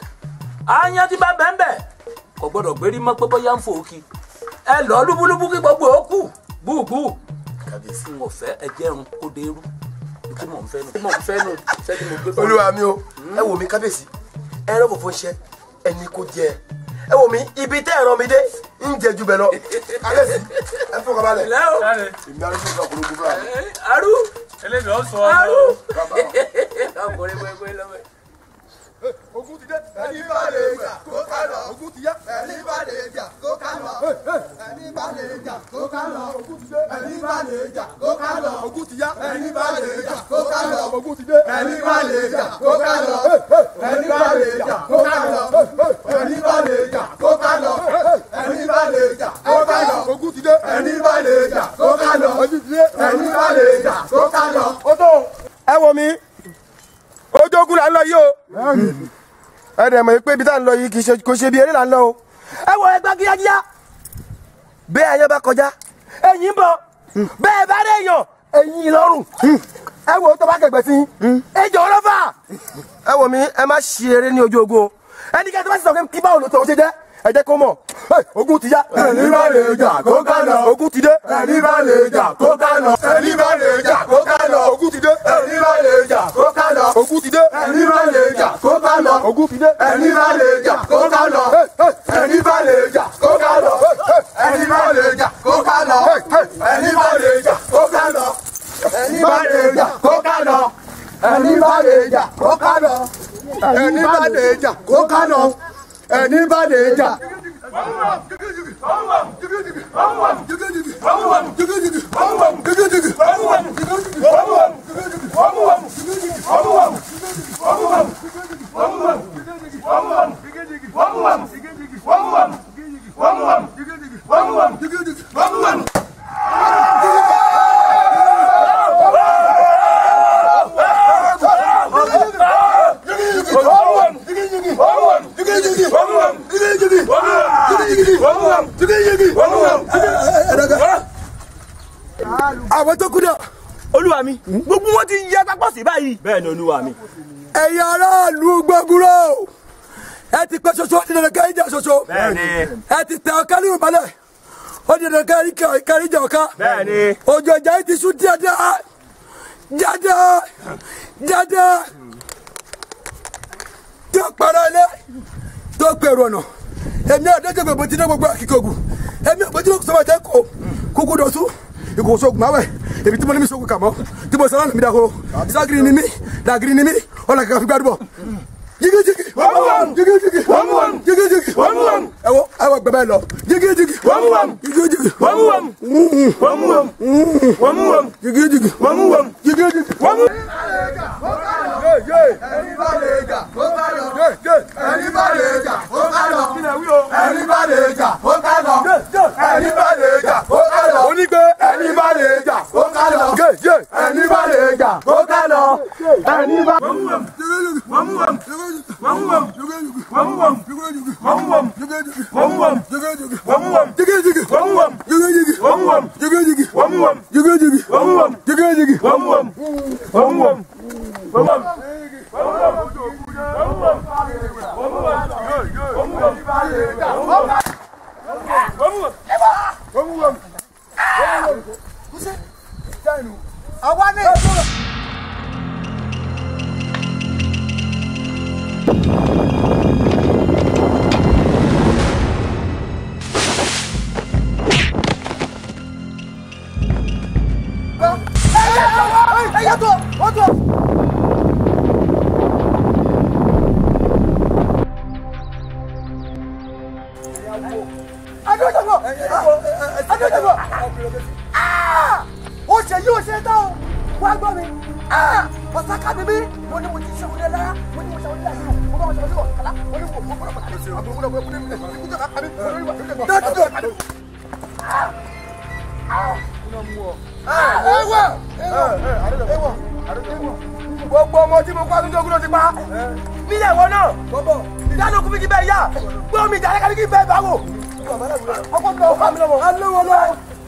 àyàn tí bá bẹ́ẹ̀ bẹ́ẹ̀ kò gbọ́dọ̀ gbérí mọ́ pé bóyá ń fò ó kí ẹ lọ lúbúlúbú kí gbogbo ó kù búùbú kàbíyèsí n ò fẹ́ ẹ jẹun kó dé irú tí mò ń fẹ́ nu tí mò ń fẹ́ nu ṣé tí mo gbé fún olúwa mi o ẹ wò mí kábíyèsí ẹ rán fòfò ń ṣe ẹni kò jẹ ẹ wò mí ibi tẹ́ ẹ rán mi dé ń jẹ ju bẹ lọ kábíyèsí ẹ fọkàn balẹ̀. ilé o èmi arúgbó kan kúrò gbogbo àná. arú eléyìí ó sọ arú ọ́ ọkùnrin pẹ́pẹ́ lọ́wọ́ ogun ti dé ẹni bá lè jà kó ká lọ ogun ti yá ẹni bá lè jà kó ká lọ ẹni bá lè jà kó ká lọ ogun ti dé ẹni bá lè jà kó ká lọ ogun ti yá ẹni bá lè jà kó ká lọ ogun ti dé ẹni bá lè jà kó ká lọ ẹni bá lè jà kó ká lọ ẹni bá lè jà kó ká lọ ẹni bá lè jà kó ká lọ ogun ti dé ẹni bá lè jà kó ká lọ ẹni bá lè jà kó ká lọ. ó tó ẹ wo mi ojókùn là ń lọ yìí o ẹ dẹ̀ mọ̀ pé ibi tá à ń lọ yìí kì í ṣe kò ṣe bí eré là ń lọ o ẹ wo ẹgbẹ́ kíákíá bẹ́ẹ̀ ayé bá kọjá ẹ̀yìn ń bọ̀ bẹ́ẹ̀ bá dé èèyàn ẹ̀yìn lọ́rùn ẹ wo tó bá kẹgbẹ́ sí ẹ jọ ọlọ́fà ẹ wo mi ẹ má ṣe eré ní ojú ogun o ẹnikẹ́ni tó bá sì sọ pé kí báwo ló tó o ṣe jẹ́ ẹ jẹ́ kó mọ̀ ogun ti yá. ẹni bá lè jà kó ká lọ. ogun ti dé. ẹni bá lè jà kó ká lọ. ẹni bá lè jà kó ká lọ. ogun ti dé. ẹni bá lè jà kó ká lọ. ogun ti dé. ẹni bá lè jà kó ká lọ. ogun ti dé. ẹni bá lè jà kó ká lọ. ẹni bá lè jà kó ká lọ. ẹni bá lè jà kó ká lọ. ká lọ ẹni bá lè jà. àwọn tó kú dà. olúwa mi gbogbo wọn ti yẹ pápọ̀ sí báyìí. bẹ́ẹ̀ ni olúwa mi. ẹ̀yin aráàlú gbọ́gúrò ẹ ti pẹ́ ṣoṣo ó di dandan kẹ́rin jà ṣoṣo. bẹ́ẹ̀ni. ẹ ti tẹ ọ̀ká nínú balẹ̀ ó di dandan kẹ́rin kẹ́rin jà ọ̀ká. bẹ́ẹ̀ni. òjò ìjà yìí ti sún dáadáa dáadáa dáadáa tó para ilé tó pèrò ọ̀nà èmi àdéjọ́ gbogbo ti dé gbogbo àkíkọ̀gù èmi àgbẹ̀jọ́ sọ́wọ́ tẹ́ kó kúkú dọ̀tún ìkòkò sóògùn máa wẹ̀ èmi tí mo ní mi sóògùn kà mọ́ tí mo sọ́nà mi dàkó ìságiri ni mí dàgiri ni mí ọ̀là kàkà fi gbàdúbọ̀ jigijigi jigijigi jigijigi ẹwọ ẹwọ gbẹbẹ lọ jigijigi jigijigi jigijigi jigijigi. ẹni bá lè jà ó ká lọ. ẹni bá lè jà ó ká lọ. ẹni bá lè jà ó ká lọ. ẹni bá lè jà ó ká lọ. onígbé ẹni bá lè jà ó ká lọ. ẹni bá lè jà ó ká lọ. ẹni bá. àwa ni. ẹyẹ tó o tó. adójọbọ adójọbọ ó ṣe yí ó ṣe tán o wá gbọ́ mi ọ̀sán ká mi bí mo ní mo ti ṣe wọlé lára mo ní mo ṣe wọlé lára mo bá wọn ṣe wọlé wọ kàlá mo ní mo mo gbọ́dọ̀ pàdé àbúrò gbọ́dọ̀ gbọ́dọ̀ gbọ́dọ̀ gbọ́dọ̀ kújọ ká kàmí mo ní wà lóde mọ lóde mọ. gbogbo ọmọ tí mo kọ́ àtúntò kúrò ti pa níyàwó náà ìdáná kú mi kí bẹ́ẹ̀ yá gbé omi ìjà lẹ́ka ní kí bẹ́ẹ̀ bá wò ọkọ̀ tó ọkọ̀ mi lọ́wọ́ alówó lọ́wọ́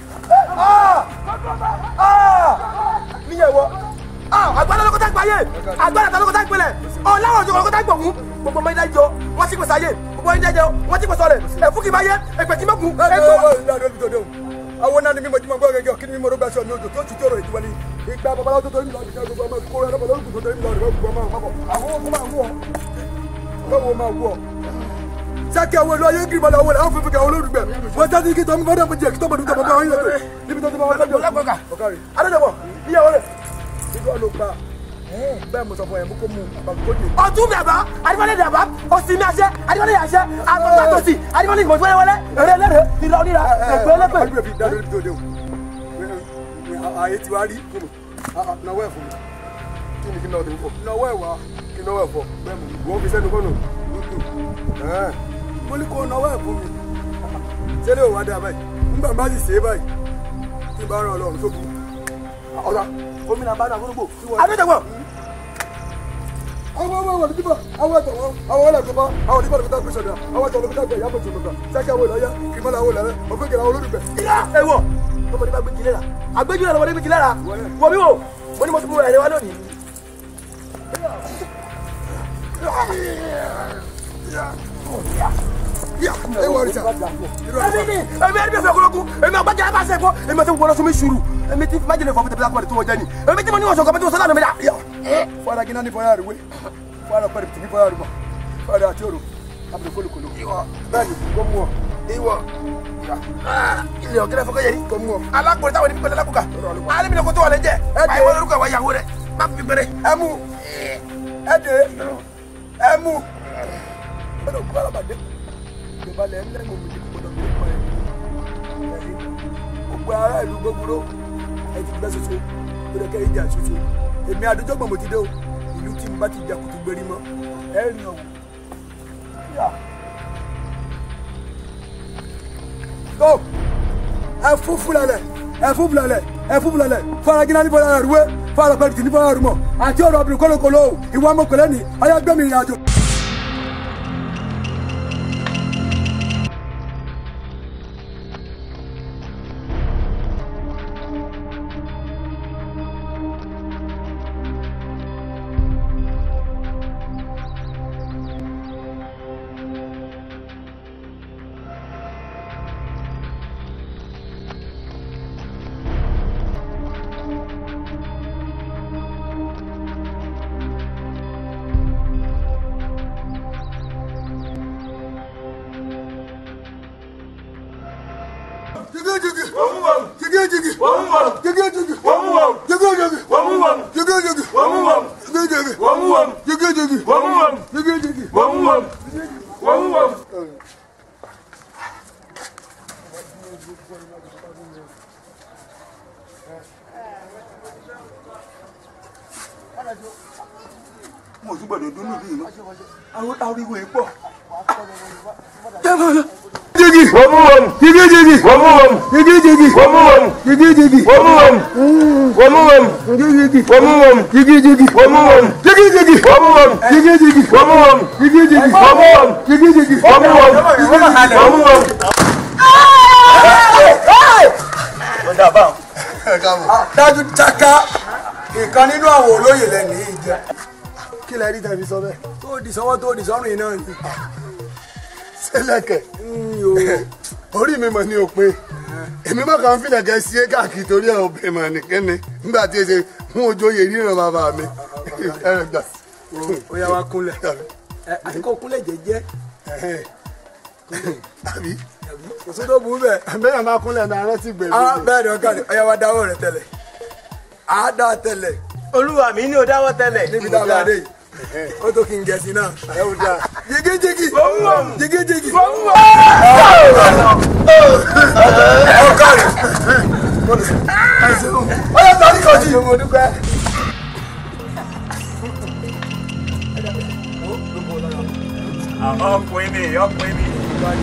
níyàwó agbára lókòtà gbáyé agbára ta lókòtà gbélé ọ̀làwọ̀ ọ̀jọ̀ lókòtà gbọ̀hún gbogbo ọmọ ilé jọ wọ́n ti pèsè ayé gbogbo ẹni jẹjẹ wọ́n ti pèsè ọ̀rẹ́ ẹ̀fú kì í máa yé ẹ̀pẹ̀ kì í mọ̀kùn ẹ̀gbọ́n. àwọn náà ni mímọ jí mọ gbọ́ gẹ́gẹ́ kí ni mímọ ló gbà sọ ní odò tó ti tọrọ ìdíwọ́ ni ìgbà babaláwo tó torí mi lọ́ọ́ nìkan gbogbo ọmọ kó rẹ lọ́bọ̀ lórúkú tó torí mi lọ́ọ́ nìkan gbogbo ọmọ àpapọ̀ àwọn ọkọ máa wú ọ lọ́wọ́ máa wú ọ. sákẹ́ àwọn olú ayé ń kiri balẹ̀ àwọn olùhàn fífi kàwọn olólùgbẹ̀ wọ́n sá sí kí tọ́mú fọ́dọ̀ fún jẹ́ kí tọ́mọdún tọ́mọdún àwọn yẹn tó níbi tó ti máa wọ́n lọ́jọ́ ọ̀kárì. adéjọba níyàwó rẹ̀ ìgbà ló pa bẹ́ẹ̀ mo sọ fún ẹ mú kó mu àbàkójì. ọtún mi àbá adimọ́lẹ̀ dàbá òsì mi àṣẹ adimọ́lẹ̀ àṣẹ àtọ́tọ́ àtọ́sì adimọ́lẹ̀ ìgbọ̀nsẹ̀ wẹ́lẹ́wẹ́lẹ́ èrè lẹ́rẹ̀ ìlọ níra ẹgbẹ́ lẹ́pẹ́. àdúgbò fi dáadọ́ níbi tó dé o ààyè ti wá rí náwó ẹ̀ fún mi kí ni kí náà tó fọ náwó ẹ̀ wá kí náwó ẹ̀ fọ bẹ́ẹ̀ mo wọ́n fi sẹ́nu kọ́nù lójú mo ní kó náwó ẹ̀ fún mi sẹ́lẹ̀ ò wá dá báyìí nígbà bá sì ṣe é báyìí tí bá ràn ọlọ́run tó kù ọ̀rọ̀ omi náà bá dà fúnúgbò. adéjọba àwọn ọmọ wọn nígbà àwọn ẹ̀tọ́ wọn àwọn ọlẹ tó bá àwọn onígbà tó gbé sọdọ àwọn ẹ̀tọ́ olùkọ́ gbé yàtọ̀ tó gbà sẹkẹ àwọn ìlọyà kìmọlá àwọn ìlọyà òfin kìlà àwọn olólùfẹ́. ìyá ẹwọ ọmọdé bá gbé jí lára àgbéjú náà lọmọdé gbé jí lára wọ mi wò mo ní mo ti mú ẹrẹ wá lónìí. ẹ wọ ọrìṣà èmi ni èmi ẹni bí ẹsẹ ọkọlọkùn èmi àgbájá bá ṣe fọ èmi àti gbọdọ sún mi sùúrù èmi ti májèlé fọ pété pété tó wọ jẹ ni èmi tí mo ní wọn sọ kọmẹtì wọn sọ lánàá mi dà. fọdà kí náà ní fọyà rẹ wé fọdà pẹ̀lú tìbí fọyà rẹ mọ fọdà àti òrò àbúrò kólókòló bẹ́ẹ̀ni kó mú ọ. ìwọ ilé ọ̀gẹ́rẹ́ fọkẹ́ yẹri alákùnrin táwọn ẹni pẹ̀lẹ́ lákùkà alẹ́ mi lè kó tó wà lẹ́jẹ̀ báyìí wọ́n lórúkọ àwọn ìyàwó rẹ̀ má fi bẹ̀rẹ̀. ẹ mú ẹ dé ẹ mú gbọ́dọ̀ kú alábàdé ìjọba lẹ ńlẹmọ mi gbọ́dọ̀ mi kọ ẹ ẹni gbogbo ará ìlú gbogbo ẹ ti gbẹ soso gbọ́dọ̀ kẹ ìjà soso èmi àdójọgbọn mo ti dé o ìlú tí n bá ti jà kùtù gbérí mọ ẹ rìn ọwọ. tó ẹ fún fúlalẹ ẹ fún fúlalẹ ẹ fún fúlalẹ faragínà ní fọlá rúwé fara pẹ̀lú tì ní fọlá rúmọ àti ọ̀rọ̀ obìnrin kọlọkọlọ ìwà ọmọkùnrin ni ọyá gbẹmí ìrìn àjò. mo tún gbọ́dọ̀ dúnú bí ìlú àwọn ariwo yìí pọ̀. jigi wọmu wọmu jigi jigi wọmu wọmu jigi jigi wọmu wọmu jigi jigi wọmu wọmu wọmu wọmu jigi jigi wọmu wọmu jigi jigi wọmu wọmu jigi jigi wọmu wọmu jigi jigi wọmu wọmu jigi jigi wọmu wọmu jigi jigi wọmu wọmu jigi jigi wọmu wọmu. ọ̀dà báwọn. dájú chaka ìkan nínú àwọn olóyè lẹ́nu yìí jẹ́. kí lẹ rí tẹ̀mí sọ bẹ́ẹ̀. tó di sọ́wọ́ tó di sọ́run yìí náà ni. sẹ́lẹ̀kẹ̀ orí mi mọ̀ ní òpin èmi má kàn ń filẹ̀kẹ̀ sí é káàkiri torí ẹ̀ òbí mọ̀ nìkẹ́ni nígbà tí èsè fún ojóyè ríran bàbá mi ẹ̀rẹ̀ gbà. ó yá wa kúnlẹ̀ ẹ àti kó kúnlẹ̀ jẹ́jẹ́. àbí kò sí tó burú bẹ́ẹ̀. bẹ́ẹ̀ máa kúnlẹ̀ náà rántí gbèrú. ah bẹ́ẹ̀ ni ọ̀gá ni ó yá wa dáwọ́ rẹ̀ tẹ́lẹ̀ á dá tẹ́lẹ̀. olúwa mi ní o dáwọ́ tẹ́lẹ̀. níbi tá a bá dé yìí ó tó kí n gẹ̀ẹ́sì náà. jigijigi jigijigi. ọkọ rẹ ó yẹ tọ́lí kọjú. mo dúpẹ́. ọkùnrin mi ọkùnrin mi.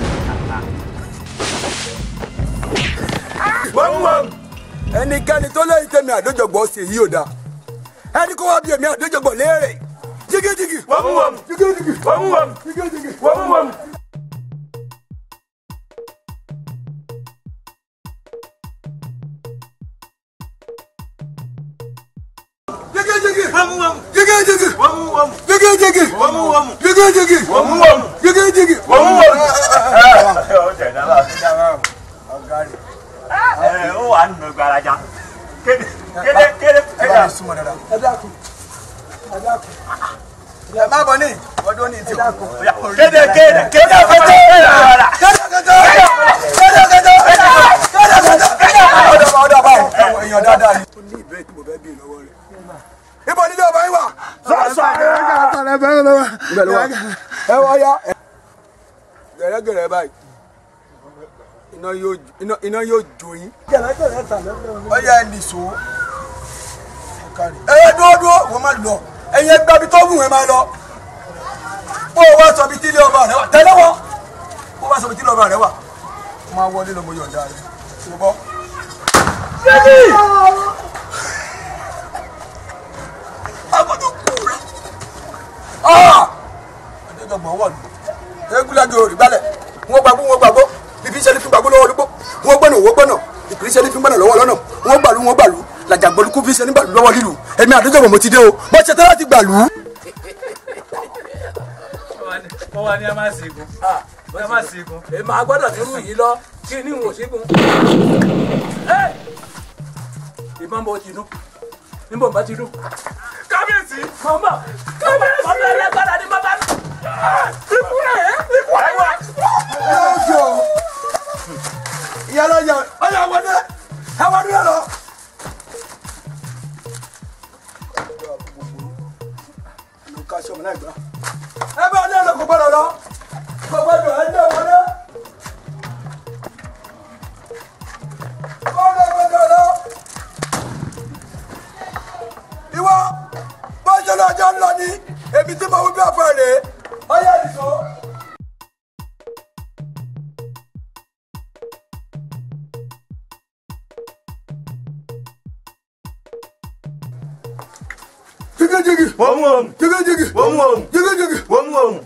ẹnikẹ́ni tó lẹ́yìn tẹ̀mí àdójọgbọ̀ ṣe yí ò dáa ẹni kó wá bí èmi àdójọgbọ̀ léèrè jigijigi wọ́mú wọ́mú jigijigi wọ́mú wọ́mú jigijigi wọ́mú wọ́mú. jigijigi jigijigi jigijigi jigijigi jigijigi ẹ ó wà nínú gbaraja kéde kéde kéde kéde. ẹ dákun ẹ dákun ẹ má bọ ní ọdún ní ti kú. kéde kéde kéde kéde kéde ọdọ báwo ẹwọn èèyàn dáadáa ni. ó ní ìbéèrè tí mo fẹ́ bí lọ́wọ́ rẹ̀. ibo nílé ọba yín wà. sọ́ọ̀sọ́ ibẹ̀ ló wà. ẹ wá yá. gẹ̀rẹ́gẹ̀rẹ́ báyìí iná yóò iná iná yóò jó yín. ó yẹ ẹ nìṣó. ẹ yẹ dúró dúró wọ́n máa lọ ẹ̀yin ẹgbẹ́ bí tó wù ẹ́ máa lọ. bó o wá sọ bí tí ilé ọba rẹ wà tẹ́lẹ̀ wọ́n bó o wá sọ bí tí ilé ọba rẹ wà máa wọlé lọ mo yọ̀ǹda rẹ ṣùgbọ́n. adéjọgbọ̀n wọ̀ lù eégúnlájú orí gbálẹ̀ wọ́n gbàgbó wọ́n gbàgbó bíbí sẹ́ni fún gbàgbó lọ́wọ́ olúgbó wọ́n gbọ́nà wọ́n gbọ́nà ìpírí sẹ́ni fún gbọ́nà lọ́wọ́ lọ́nà wọ́n gbàlú wọ́n gbàlú làjàgbọ́lùkú fi sẹ́ni gbàlú lọ́wọ́ lílu èmi àdéjọgbọ̀n mo ti dé o mo ṣe tẹ́lá ti gbàlú. wọ́n wá ní a máa ṣègùn a máa ṣègùn. èmi àgbọ́dọ̀ ti rú yìí lọ kí ni n ò ṣẹ́gun. ìbọn bó ti dún níbo bá ti dún. kábíyèsí. mọ̀mọ́ kábíyèsí. mọ̀mọ́ ẹlẹ́gbàdà ni bàbá mi. ikú rẹ̀ ikú rẹ̀ wá. yóò ìyálà yà ọyà wọlé ẹ wá dúró lọ. ẹ bá ọdún ẹ̀rọ kò gbọdọ̀ lọ ibi tí mo wí bí ọ̀fọ̀ rèé ọyá nìṣó. jigijigi wọ́n mú òun jigijigi wọ́n mú òun jigijigi wọ́n mú òun.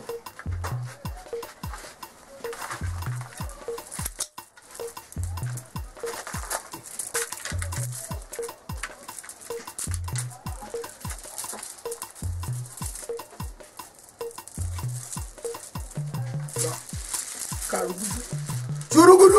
karugudu jurugudu.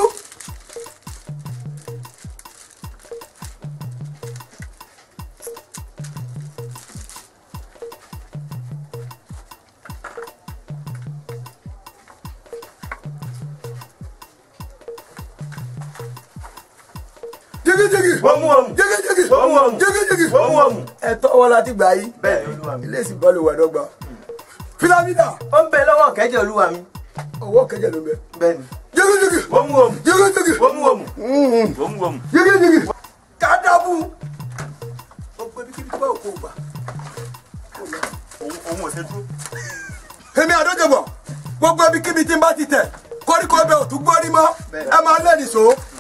jigijigi wọ́n mú òun jigijigi wọ́n mú òun jigijigi wọ́n mú òun. ẹ̀tọ́ wọn láti gbà yí. bẹ́ẹ̀ ni olúwa mi. ilé ìsìn bọ́ọ̀lù wà dọ́gba. filamida ó ń bẹ lọ́wọ́ kẹ́jẹ́ olúwa mi. ọwọ́ kẹjẹ ló bẹ. bẹ́ẹ̀ ni. jigijigi wọ́n mú òun jigijigi wọ́n mú òun wọ́n mú òun. jigijigi kadabu. ó gbé bí kíbi tó bá òkú gbà. òun òun ò ṣe dúró. èmi àdójọbọ gbogbo ibi kíbi tí n bá ti tẹ koríko bẹ òtún gbórí mọ ẹ máa lẹ́nìí so